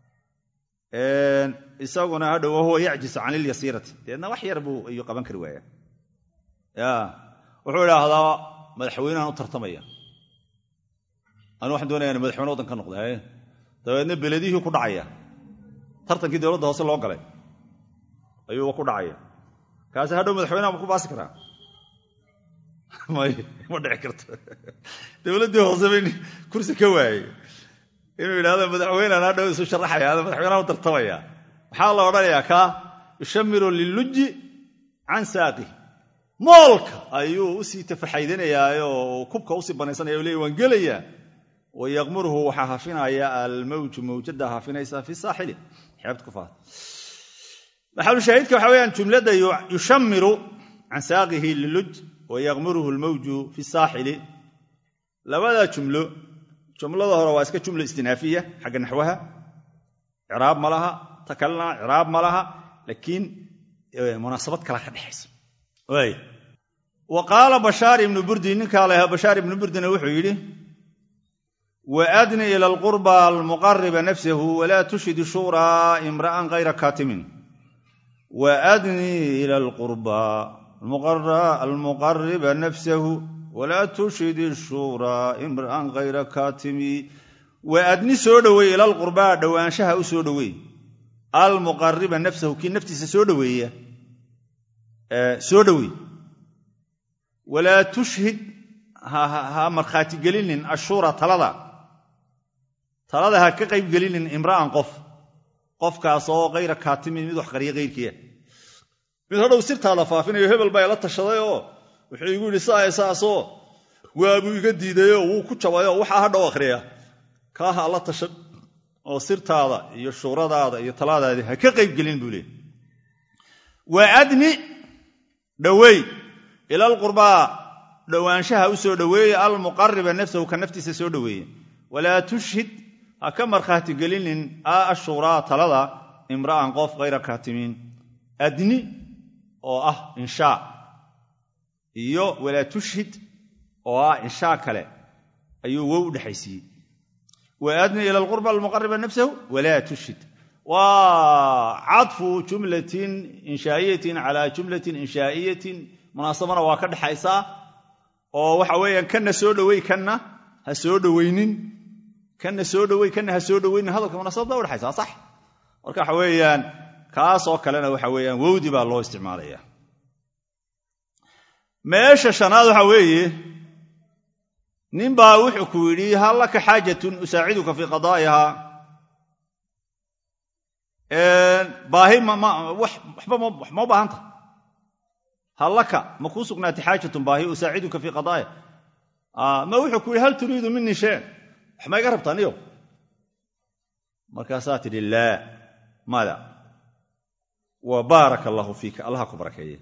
isaguna hadhow wahuwa yacjisu can ilyasiirati deedna wax yar buu ayuu qaban kari waaya ya wuxuu idhaahdaa madaxweynehan u tartamaya anu waxaan doonaya in madaxweyne waddan ka noqda dabeedna beledihii ku dhacaya tartankii dowladda hoose loo galay ayuuba ku dhacaya kaasi hadhow madaxweyneha ma ku baasi karaa may ma dhici karto dowladdii hoose bay kursi ka waayey inuu yidhahdo madaxweynean hadhow isu sharaxaya ada madaxweyneha u tartamaya maxaa la odhanayaa kaa yushamiru lilluji can saaqih moolka ayuu usii tafaxaydanayaa oo kubka usii banaysanaya o leey waan gelayaa wa yaqmuruhu waxaa hafinaya almawju mawjada hafinaysa fi saaxili xeebta ku faata maxalushaahidka waxa weyaan jumladda yushamiru can saaqihi liluj wa yaqmuruhu lmawju fi saaxili labada jumlo jumlada hore waa iska jumla istinaafiya xagga naxwaha ciraab ma laha ta kalena ciraab ma laha laakiin munaasabad kala ka dhexaysa wa qaala bashaar ibnu burdi ninkaa lahaa bashaar ibnu burdina wuxuu yidhi waadni ila alqurba almuqariba nafsahu walaa tushhid shuuraa imra'an kayra kaatimin waadni ila alqurba almuqariba nafsahu walaa tushhid shuuraa imra'an kayra kaatimi waadni soo dhoweey ila alqurbaa dhowaanshaha u soo dhoweey almuqariba nafsahu kii naftiisa soo dhoweeya soo dhoweey walaa tushhid ha markhaati gelinin ashuura talada talada ha ka qayb gelinin imra'an qof qofkaas oo kayra kaatimin mid wax qariya kayrkiia mid hadhow sirtaada faafinayo hebel baa ila tashaday oo wuxuu igu yidhi saay saasoo waabuu iga diidayoo wuu ku jabayoo waxaa hadhow akhriya kaaha alla tashan oo sirtaada iyo shuuradaada iyo talaadaadi ha ka qayb gelin buu leey waadni dhoweey ila alqurbaa dhowaanshaha u soo dhoweeye almuqariba nafsahu ka naftiisa soo dhoweeye walaa tushhid ha ka markhaati gelinin ashuuraa talada imra'an qof kayra kaatimiin adni oo ah inshaa iyo walaa tushhid oo ah inshaa kale ayuu wow u dhexaysiiyey waadni ila alqurba almuqariba nafsahu walaa tushhid waa cadfu jumlatin inshaa'iyatin calaa jumlatin inshaa'iyatin munaasabana waa ka dhexaysaa oo waxa weeyaan kanna soo dhowey kanna ha soo dhoweynin kanna soo dhowey kanna ha soo dhoweynin hadalka munaasabada udhexaysaa sax marka waxa weeyaan kaasoo kalena waxa weeyaan wowdi baa loo isticmaalaya meesha shanaad waxa weeye nin baa wuxuu ku yidhi hal laka xaajatun usaaciduka fii qadaa'iha baahi waxba ma u baahanta hal laka ma kuu sugnaatay xaajatun baahi usaaciduka fii qadaaya ma wuxuu ku yidhi hal turiidu minii shayan wax ma iga rabtaa niyo markaasaa tidhi laa mada wa baaraka allaahu fiika allaha ku barakeeye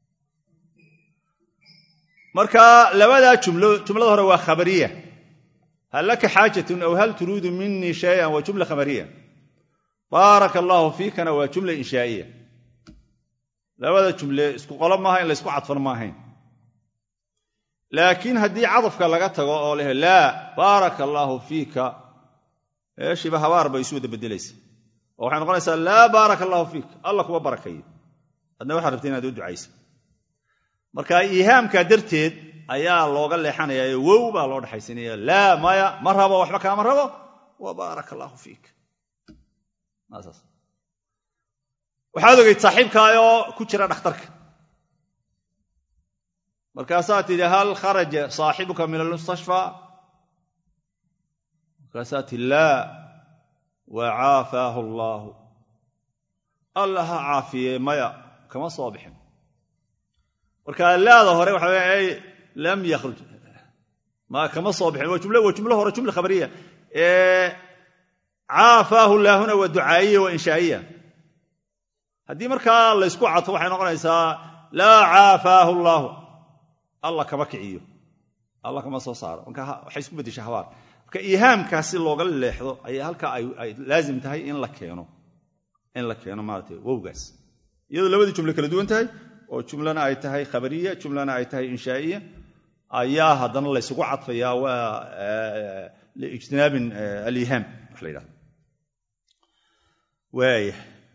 marka labadaa jumlo jumlada hore waa khabariya hal laka xaajatun aw hal turiidu minii shayan waa jumla khabariya baaraka allaahu fiikana waa jumla inshaa'iya labada jumle isku qolo maaha in laysku cadfan maahayn laakiin haddii cadafka laga tago oo leh laa baaraka allaahu fiika meeshiiba habaar bay isu wada bedelaysa oo waxay noqonaysaa laa baaraka allaahu fiik alla kuma barakayo adna waxaad rabta inaad u ducaysa marka iihaamkaa darteed ayaa looga leexanayaa wow baa loo dhexaysanaya laa maya ma rabo waxba kaama rabo wa baaraka allaahu fiik waxaad ogeyd saaxiibkaayoo ku jira dhakhtarka markaasaa tidhi hal kharaja saaxibuka min almustashfaa markaasaa tidhi laa wa caafaahu allaahu alla ha caafiye maya kama soo bixin marka laada hore waxa w lam yakhruj ma kama soo bixin waa jumlo waa jumlo hore jumla khabariya caafaahu laahuna waa ducaayiya waa inshaa'iya haddii markaa laysku cadfo waxay noqonaysaa laa caafaahu allaahu alla kama kiciyo alla kama soo saaro marka waxay isku beddesha habaar marka iihaamkaas si looga leexdo ayaa halkaa ay laazim tahay in la keeno in la keeno maarata wowgaas iyadoo labadii jumle kala duwan tahay oo jumlana ay tahay khabariya jumlana ay tahay inshaa'iya ayaa haddana laysugu cadfayaa waa liijtinaabin aliihaam wax la yidhahdo waaya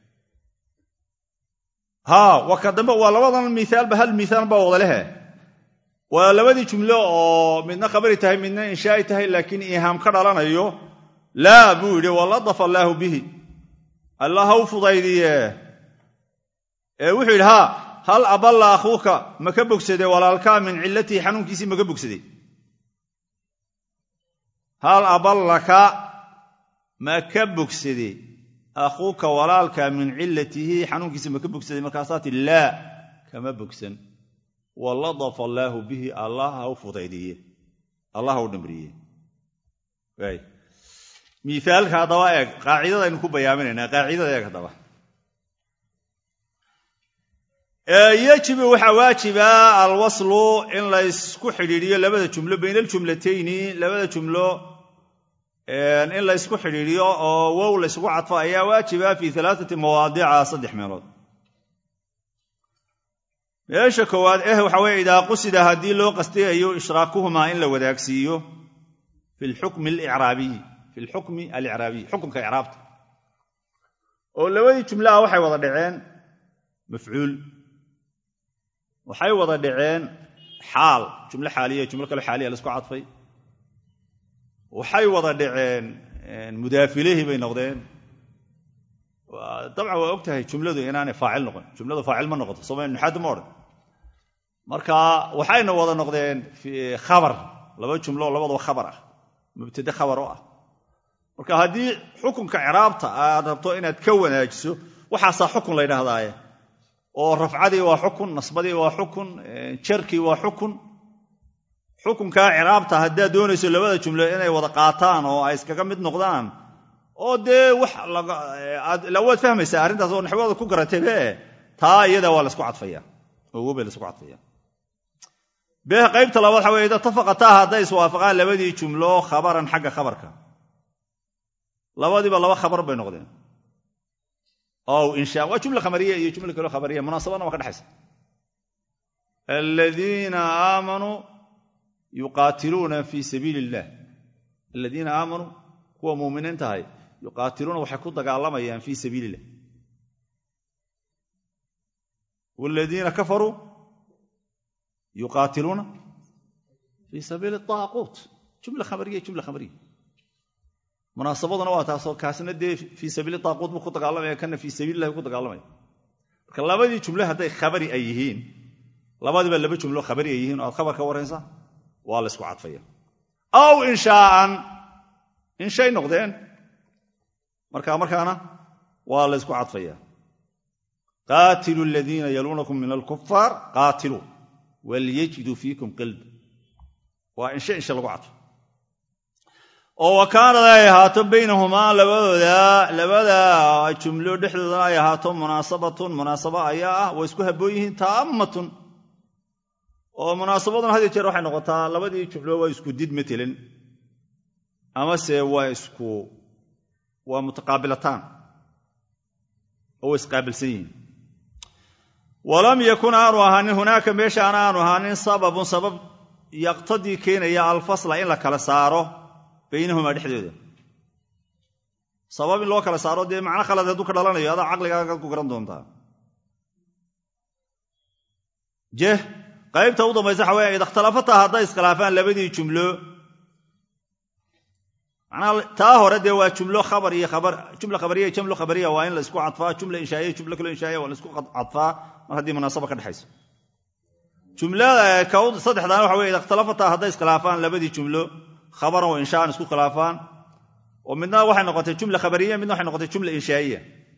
haa waa ka dambe waa labadan miaalba hal miaal baa wada lehe waa labadii jumlo oo midna khabari tahay midna inshaa'i tahay laakiin iihaam ka dhalanayo laa buu yidhi waladafa allaahu bihi allah ha u fudaydiye ee wuxuu yidhi haa hal aballa akhuuka ma ka bogsaday walaalkaa min cillatihi xanuunkiisii maka bogsaday hal aballaka ma ka bogsaday akhuuka walaalka min cillatihi xanuunkiisa ma ka bogsaday markaasaa tii laa kama bogsan waladafa allaahu bihi allah ha u fudaydiye allah ha u dhamriye miaalka haddaba eeg qaacidadaynu ku bayaaminaynaa qaacidada eeg haddaba yajibu waxaa waajiba alwaslu in laysku xidhiidhiyo labada jumlo bayna aljumlatayni labada jumlo in laysku xidhiidhiyo oo wow laysgu cadfo ayaa waajiba fi alaaati mawaadica saddex meelood meesha koowaad eh waxa weye idaa qusida haddii loo qastayayo ishraakuhumaa in la wadaagsiiyo fi lxukmi alicraabiyi fi lxukmi alicraabiyi xukunka icraabta oo labadii jumlaha waxay wada dhaceen mafcuul waxay wada dhaceen xaal jumlo xaaliya jumlo kale xaaliya la isku cadfay waxay wada dhaceen mudaafilihii bay noqdeen dabcan waa og tahay jumladu inaanay faacil noqon jumladu faacil ma noqoto sooma nuxaadu ma odhan marka waxayna wada noqdeen khabar laba jumlo labadaba khabar ah mubtade khabar u ah marka haddii xukunka ciraabta aad rabto inaad ka wanaajiso waxaasaa xukun la ydhahdaaye oo rafcadii waa xukun nasbadii waa xukun jarkii waa xukun xukunkaa ciraabta haddaad doonayso labada jumlo inay wada qaataan oo ay iskaga mid noqdaan oo dee wax waad fahmaysaa arrintaas oo naxwada ku garataybe taa iyada waa laysku cadfaya oo wobay laysku cadfaya beeh qaybta labaad waxa weye itafaqataa hadday iswaafaqaan labadii jumlo khabaran xagga khabarka labadiiba laba khabar bay noqdeen ow insha waa jumla khamariya iyo jumla kaloo khabariya munaasabadna waa ka dhexaysa aladiina aamanuu yuqaatiluuna fii sabiili illah aladiina aamanuu kuwa muuminiin tahay yuqaatiluuna waxay ku dagaalamayaan fii sabiili illah waaladiina kafaruu yuqaatiluuna fii sabiili taaquut jumla khabariya jumla khabariya munaasabaduna waa taasoo kaasna dee fii sabiili taaquut buu ku dagaalamaya kana fii sabiilillahi ku dagaalamaya marka labadii jumle hadday khabari ay yihiin labadiiba laba jumlo khabari ay yihiin oo aad khabar ka warraysa waa la ysku cadfaya aw inshaaan inshay noqdeen marka markaana waa la ysku cadfaya qaatilu aladiina yaluunakum min alkufaar qaatiluu walyajiduu fiikum qalba waa inshe inshe lagu cadfo oo wa kaanad ay ahaato baynahumaa labadooda labada jumlo dhexdoodana ay ahaato munaasabatun munaasabo ayaa ah way isku habboon yihiin taammatun oo munaasabaduna had iyo jeer waxay noqotaa labadii jumlo waa isku did matelin amase waa isku waa mutaqaabilataan oo way isqaabilsan yihiin walam yakun aanu ahaanin hunaaka meeshaan aanu ahaanin sababun sabab yaqtadii keenaya alfasla in la kala saaro baynahumaa dhexdooda sabab in loo kala saaro dee macno khalad hadduu ka dhalanayo adaa caqligaaga ku garan doontaa jeh qaybta u dambaysa waxa weya ida ikhtalafataa hadday iskhilaafaan labadii jumlo manaa taa hore dee waa jumlo khabar iyo khabar jumla khabariya iyo jamlo khabariya waa in la isku cadfaa jumla inshaaiya jumlo kaloo inshaaiya waa la isku cadfaa mar haddii munaasaba ka dhexayso jumlada saddexdaana waxa weye ida ikhtalafataa hadday iskhilaafaan labadii jumlo khabaran wa inshaaan isku khilaafaan oo midna waxay noqotay jumla khabariya midna waxay noqotay jumla inshaaiya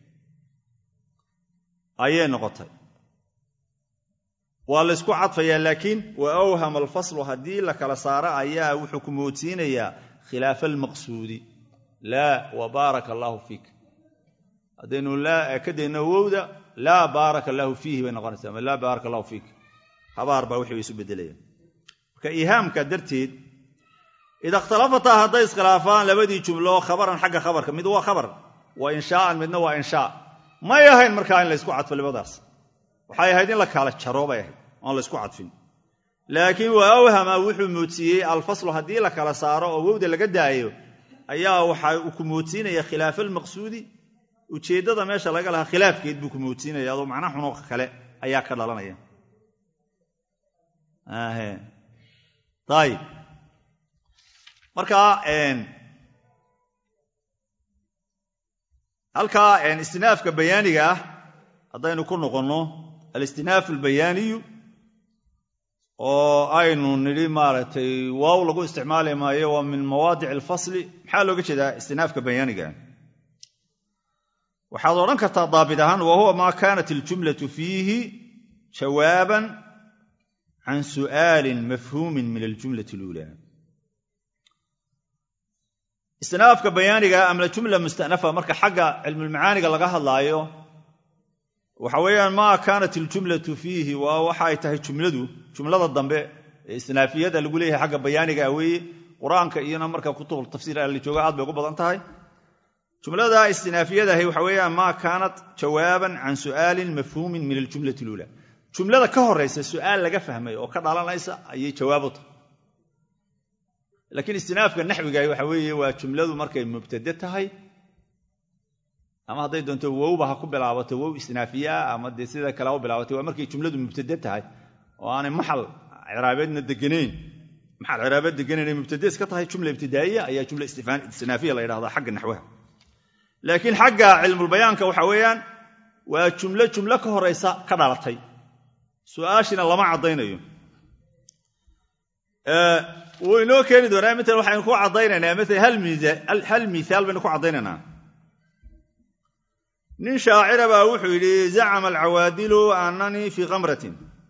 ayay noqotay waa la ysku cadfayaa laakiin wa awhama alfaslu haddii la kala saaro ayaa wuxuu ku moodsiinayaa khilaafa almaqsuudi laa wa baaraka allaahu fiik haddaynu ka dayno wowda laa baaraka allaahu fiihi bay noqonaysaa ama laa baaraka allahu fiik habaar baa wixii isu beddelayaan marka iihaamka darteed ida ikhtalafataa hadday iskhilaafaan labadii jumlo khabaran xagga khabarka mid waa khabar waa inshaaan midna waa inshaa may ahayn markaa in la ysku cadfo labadaas waxay ahayd in la kala jaro bay ahayd oon la ysku cadfin laakiin waa awhama wuxuu moodsiiyey alfaslu haddii la kala saaro oo wowda laga daayo ayaa waxa uu ku moodsiinaya khilaafa almaqsuudi ujeeddada meesha laga lahaa khilaafkeed buu ku moodsiinaya adoo macna xuno kale ayaa ka dhalanaya ayib marka halkaa istinaafka bayaaniga ah haddaynu ku noqonno alistinaaf albayaaniyu oo aynu nidhi maaragtay waaw lagu isticmaali maayo waa min mawaadic alfasli maxaa looga jeedaa istinaafka bayaaniga waxaad odhan kartaa daabit ahaan wa huwa maa kaanat aljumlatu fiihi jawaaban can su'aalin mafhuumin min aljumlati aluulaa istinaafka bayaaniga ama jumla mustanafa marka xagga cilmulmacaaniga laga hadlaayo waxa weeyaan maa kaanat iljumlatu fiihi waa waxa ay tahay jumladu jumlada dambe ee istinaafiyada lagu leeyahay xagga bayaaniga weeye qur-aanka iyona marka kutub tafsiir la jooga aad bay ugu badan tahay jumlada istinaafiyadahi waxa weeyaan maa kaanat jawaaban can su'aalin mafhuumin min aljumlati luula jumlada ka horaysa su'aal laga fahmay oo ka dhalanaysa ayay jawaab u tahay laakiin istinaafka naxwigahi waxa weeye waa jumladu markay mubtade tahay ama hadday doonto wowba ha ku bilaabato wow istinaafiyaa ama dee sida kale ha u bilaabatay waa markay jumladu mubtade tahay oo aanay maxal ciraabeedna deganayn maxal ciraabeed deganayn ay mubtade iska tahay jumla ibtidaa'iya ayaa jumla istinaafiya la yidhahdaa xagga naxwaha laakiin xagga cilmulbayaanka waxa weeyaan waa jumlo jumlo ka horaysa ka dhalatay su'aashina lama caddaynayo wuu inoo keeni doonaa maala waxaynu ku caddaynaynaa maala hal miaal baynu ku caddaynaynaa nin shaacira baa wuxuu yidhi zacama alcawaadilu annanii fii kamratin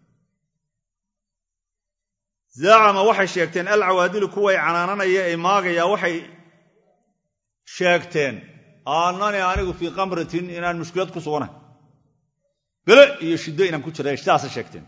zacama waxay sheegteen alcawaadilu kuway canaananaya ee maagaya waxay sheegteen annanii anigu fii kamratin inaan mushkilad ku suganahay bele iyo shiddo inaan ku jira sidaasay sheegteen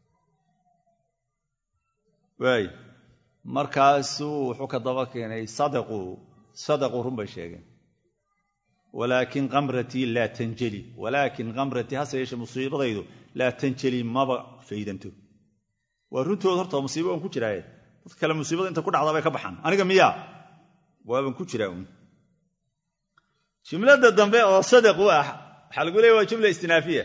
waay markaasuu wuxuu ka daba keenay sadaquu sadaquu run bay sheegeen walaakin kamratii laa tanjeli walaakin kamratii hase yeeshe musiibadaydu laa tanjeli maba faydanto waa runtood horta musiibo waan ku jiraaye dadka kale musiibada inta ku dhacda bay ka baxaan aniga miyaa waaban ku jiraa uun jumlada dambe oo sadaqu ah waxaa lagu leeya waa jumla istinaafiya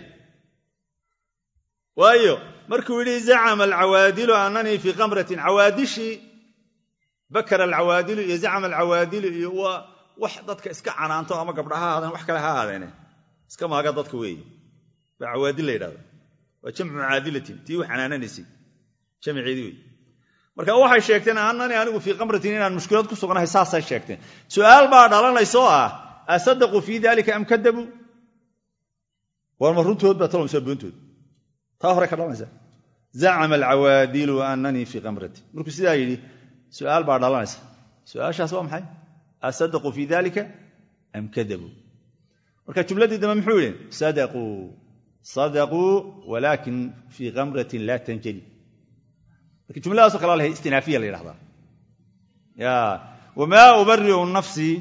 waayo markuu yidhi zacama alcawaadilu annanii fii kamratin cawaadishii bakara alcawaadilu iyo zacama alcawaadilu iyo waa wax dadka iska canaanto ama gabdha ha ahaadeen wax kale ha ahaadeene iska maaga dadka weeye baa cawaadil la yidhahda waa jamcu caadilatin tii wax canaananaysay jamceedii wey marka waxay sheegteen annanii anigu fii kamratin inaan mushkilad ku sugnahay saasay sheegteen su'aal baa dhalanaysoo ah asadaquu fii dalika am kadabuu warma runtood baa talomsaa boontood taa hore ka dhalanaysa zacama alcawaadilu annanii fii kamratin markuu sidaa yidhi su'aal baa dhalanaysa su'aashaas waa maxay asadaquu fii dalika am kadabuu marka jumladii dambe muxuu yidhi sadaquu sadaquu walaakin fii kamratin laa tanjali marka jumladaaso kale lahay istinaafiya la yidhahdaa ya wamaa ubariu nafsii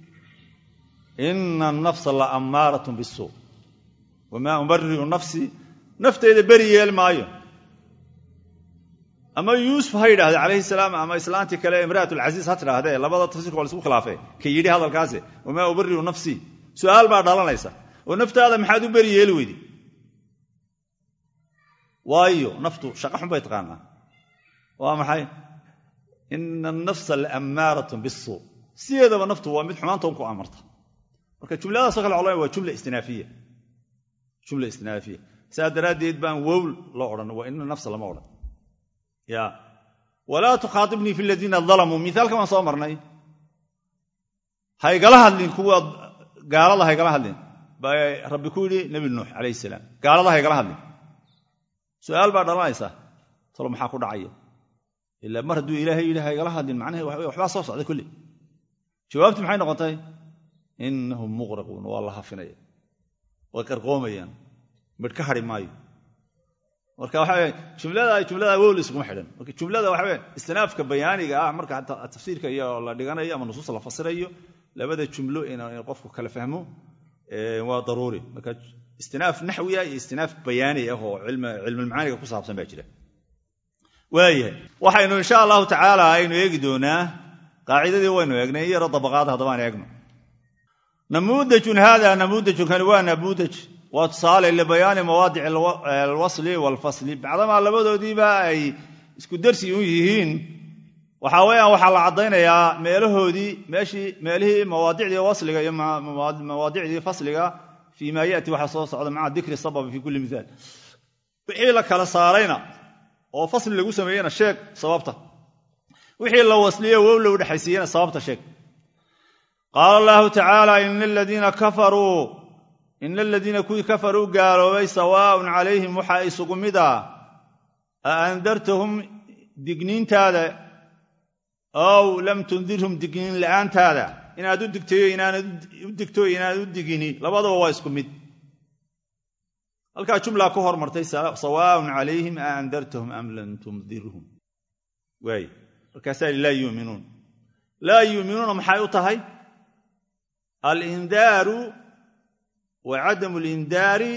ina anafsa la ammaarat bisuu wamaa ubariu nafsii nafteyda beri yeel maayo ama yuusuf ha yidhahde calayhi salaam ama islaantii kale imra'at alcasiis ha tidhaahdee labada tafsirka waa la isku khilaafee ka yidhi hadalkaasi wamaa ubariu nafsii su'aal baa dhalanaysa oo naftaada maxaad u beri yeeli weydi waayo naftu shaqa xun bay taqaanaa waa maxay ina anafsa laammaaratun bisuu sideedaba naftu waa mid xumaantoon ku amarta marka jumladaaso kale colana waa jumla istinaafiya jumla istinaafiya saa daraaddeed baan wowl loo odhan waa ina nafsa lama odhan ya walaa tukhaatibnii fi ladiina dalamuu miaalka waan soo marnay haygala hadlin kuwa gaalada haygala hadlin baa rabbi ku yidhi nebi nuux calayhi salaam gaalada haygala hadlin su'aal baa dhalanaysa talo maxaa ku dhacaya ila mar hadduu ilaahay yidhi haygala hadlin macnahe waxbaa soo socda kolle jawaabti maxay noqotay inahum muqraquun waa la hafinaya way qarqoomayaan midh ka hadhi maayo marka waxa jumlada jumlada wowl iskuma xidhan marka jumlada waxa weya istinaafka bayaaniga ah marka tafsiirka iyo la dhiganayo ama nusuusta la fasirayo labada jumlo in qofku kala fahmo waa daruuri marka istinaaf naxwiya iyo istinaaf bayaani ah oo cilmulmacaaniga ku saabsan baa jira waayahay waxaynu insha allahu tacaala aynu eegi doonaa qaacidadii waynu eegnay yaro dabaqaada haddabaan eegno namuudajun haada namuudajun kani waa namuudaj waa tusaale libayaani mawaadic alwasli waalfasli bacdamaa labadoodiiba ay isku darsi u yihiin waxaa weeyaan waxaa la caddaynayaa meelahoodii meeshii meelihii mawaadicdii wasliga iyo mawaadicdii fasliga fii maa yati waxaa soo socda maca dikri sababi fii kulli miaal wixii la kala saarayna oo fasli lagu sameeyena sheeg sababta wixii la wasliye wow la udhexaysiiyena sababta sheeg qaala allahu tacaala ina aladiina kafaruu ina aladiina kuwii kafaruu gaaloobay sawaaun calayhim waxaa isugu mid ah a andartahum digniintaada ow lam tundirhum digniin la'aantaada inaad u digtayo inaanad u digto inaanad u digini labadaba waa isku mid halkaa jumlaa ku hormartay sawaaun calayhim a andartahum am lam tundirhum waay markaasaa laa yuuminuun laa yuuminuuna maxay u tahay alindaaru wa cadamu lindaari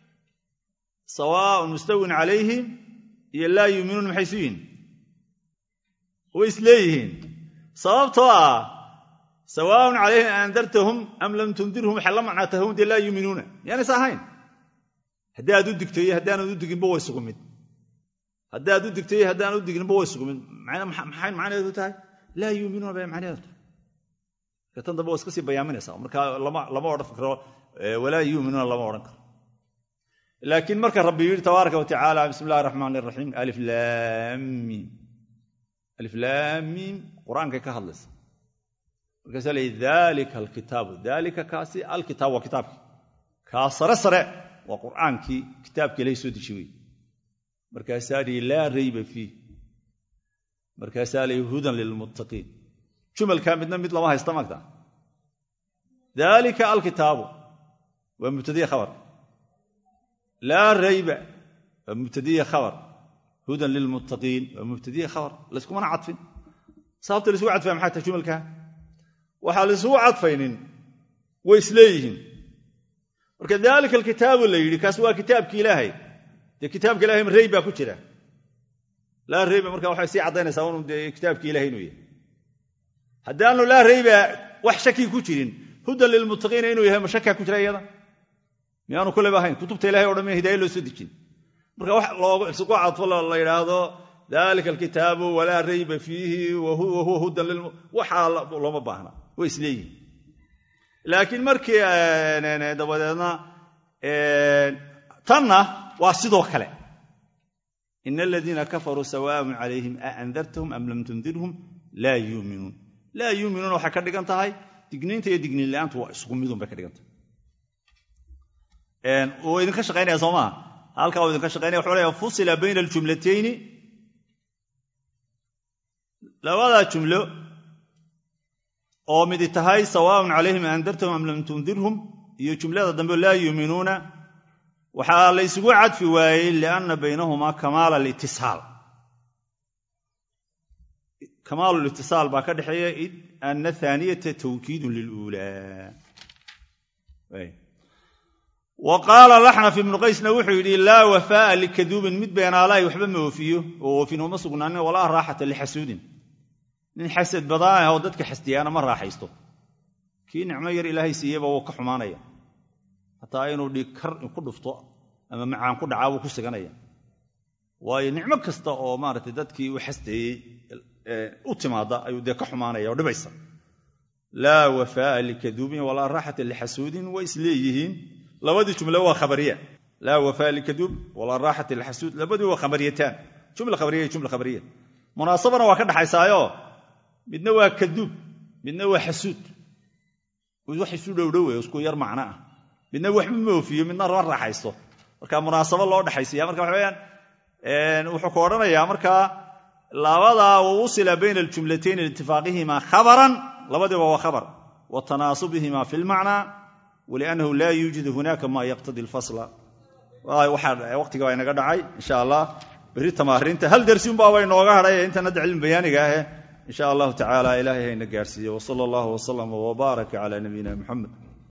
sawaaun mustawin calayhim iyo laa yuuminuun maxay isu yihin way isleeyihiin sababtoo ah sawaaun calayhim aandartahum am lam tundirhum waxay la macnaa tahum dee laa yuuminuuna miyaanaysa ahayn haddii aad u digto iyo haddaanad u diginba way sugu mid haddii aad u digto iyo haddaan u diginba way sugu mid maxay macnaheedu tahay laa yuuminuuna bay macnaheedu tahay marka tan dambe waa iska sii bayaaminaysaa marka lama odhan karo walaa yuuminuuna lama odhan karo laakiin marka rabbi yidhi tabaaraka wa tacaala bismi illahi raxmaan iraxiim alif laamiim alif laamiim qur-aankay ka hadlaysa markaasaa leeyi dalika alkitaabu dalika kaasi alkitaab waa kitaabkii kaa sare sare waa qur'aankii kitaabka ilahay soo deji wey markaasaa lihi laa rayba fiih markaasaa lihi hudan lilmuttaqiin jumalkaa midna mid lama haysta magta dalika alkitaabu waa mubtadiya khabar laa rayba waa mubtadiya khabar hudan lilmuttaqiin waa mubtadiya khabar layskumana cadfin sababta laysugu cadfaya maxay tahay jumalkaa waxaa laysugu cadfaynin way isleeyihiin marka daalika alkitaabu la yidhi kaas waa kitaabki ilaahay dee kitaabka ilahay rey baa ku jira laa reyba marka waxay sii caddaynaysaa unu dee kitaabki ilahay inuu yahay haddaanu laa reyba wax shaki ku jirin hudan lilmuttaqiina inuu yahay ma shakaa ku jira iyada miyaanu kuleba ahayn kutubta ilahay o dhan miya hidaaye loo soo dejin marka wax loosugu cadfo la yidhaahdo dalika alkitaabu walaa rayba fiihi wa huwa hudan lil waxaa looma baahna way isleeyihin laakiin markii dabadeedna tanna waa sidoo kale ina aladiina kafaruu sawaaun calayhim a andartahum am lam tundirhum laa yuuminuun laa yuuminuun waxay ka dhigan tahay digniinta iyo digniin la-aantu waa isku midun bay ka dhigan tahay uu idinka shaqaynaya soo maha halkaa uu idinka shaqaynaya wuxuu leeya fusila bayna aljumlatayni labadaa jumlo oo midi tahay sawaaun calayhim aandartahum am lam tundirhum iyo jumlada dambe laa yuuminuuna waxaa la ysugu cadfi waayey lianna baynahumaa kamaala litisaal kamaalu litisaal baa ka dhexeeya id ana aaniyata tawkiidun liluulaa wa qaala laxnaf ibnu qaysna wuxuu yidhi laa wafaa'a likaduubin mid beenaalahay waxba ma oofiyo oo oofin uma sugnaanin walaa raaxata lixasuudin nin xasad badaan ah oo dadka xasdiyaana ma raaxaysto kii nicmo yar ilaahay siiyeyba wuu ka xumaanaya hataa inuu dhiigkar ku dhufto ama macaan ku dhacaa wuu ku siganaya waayo nicmo kasta oo maaragtay dadkii u xasdeeyey u timaada ayuu dee ka xumaanaya oo dhibaysa laa wafaa'a likaduubin walaa raaxata lixasuudin way isleeyihiin labadii jumle waa khabariya laa wafaa likaduub walaa raaxata lixasuud labadii waa khabariyataan jumla khabariya iyo jumla khabariya munaasabana waa ka dhaxaysaayo midna waa kaduub midna waa xasuud wax isu dhowdhowe isku yar macno ah midna waxba ma oofiyo midna ma raaxaysto marka munaasabo loo dhexaysiya marka waxa weyaan wuxuu ku odhanayaa markaa labadaa wawusila bayna aljumlatayn liitifaaqihimaa khabaran labadiiba waa khabar wa tanaasubihima fi lmacnaa waliannahu laa yuujidu hunaka ma yaqtadi alfasla waqtiga baa inaga dhacay insha allah berri tamaariinta hal dersi unbaaba inooga hadhay intan hadda cilmi bayaaniga ahe in sha allahu tacaala ilaahay hayna gaarsiiye wsala allahu wslama wbaaraka cala nabiyina muxamed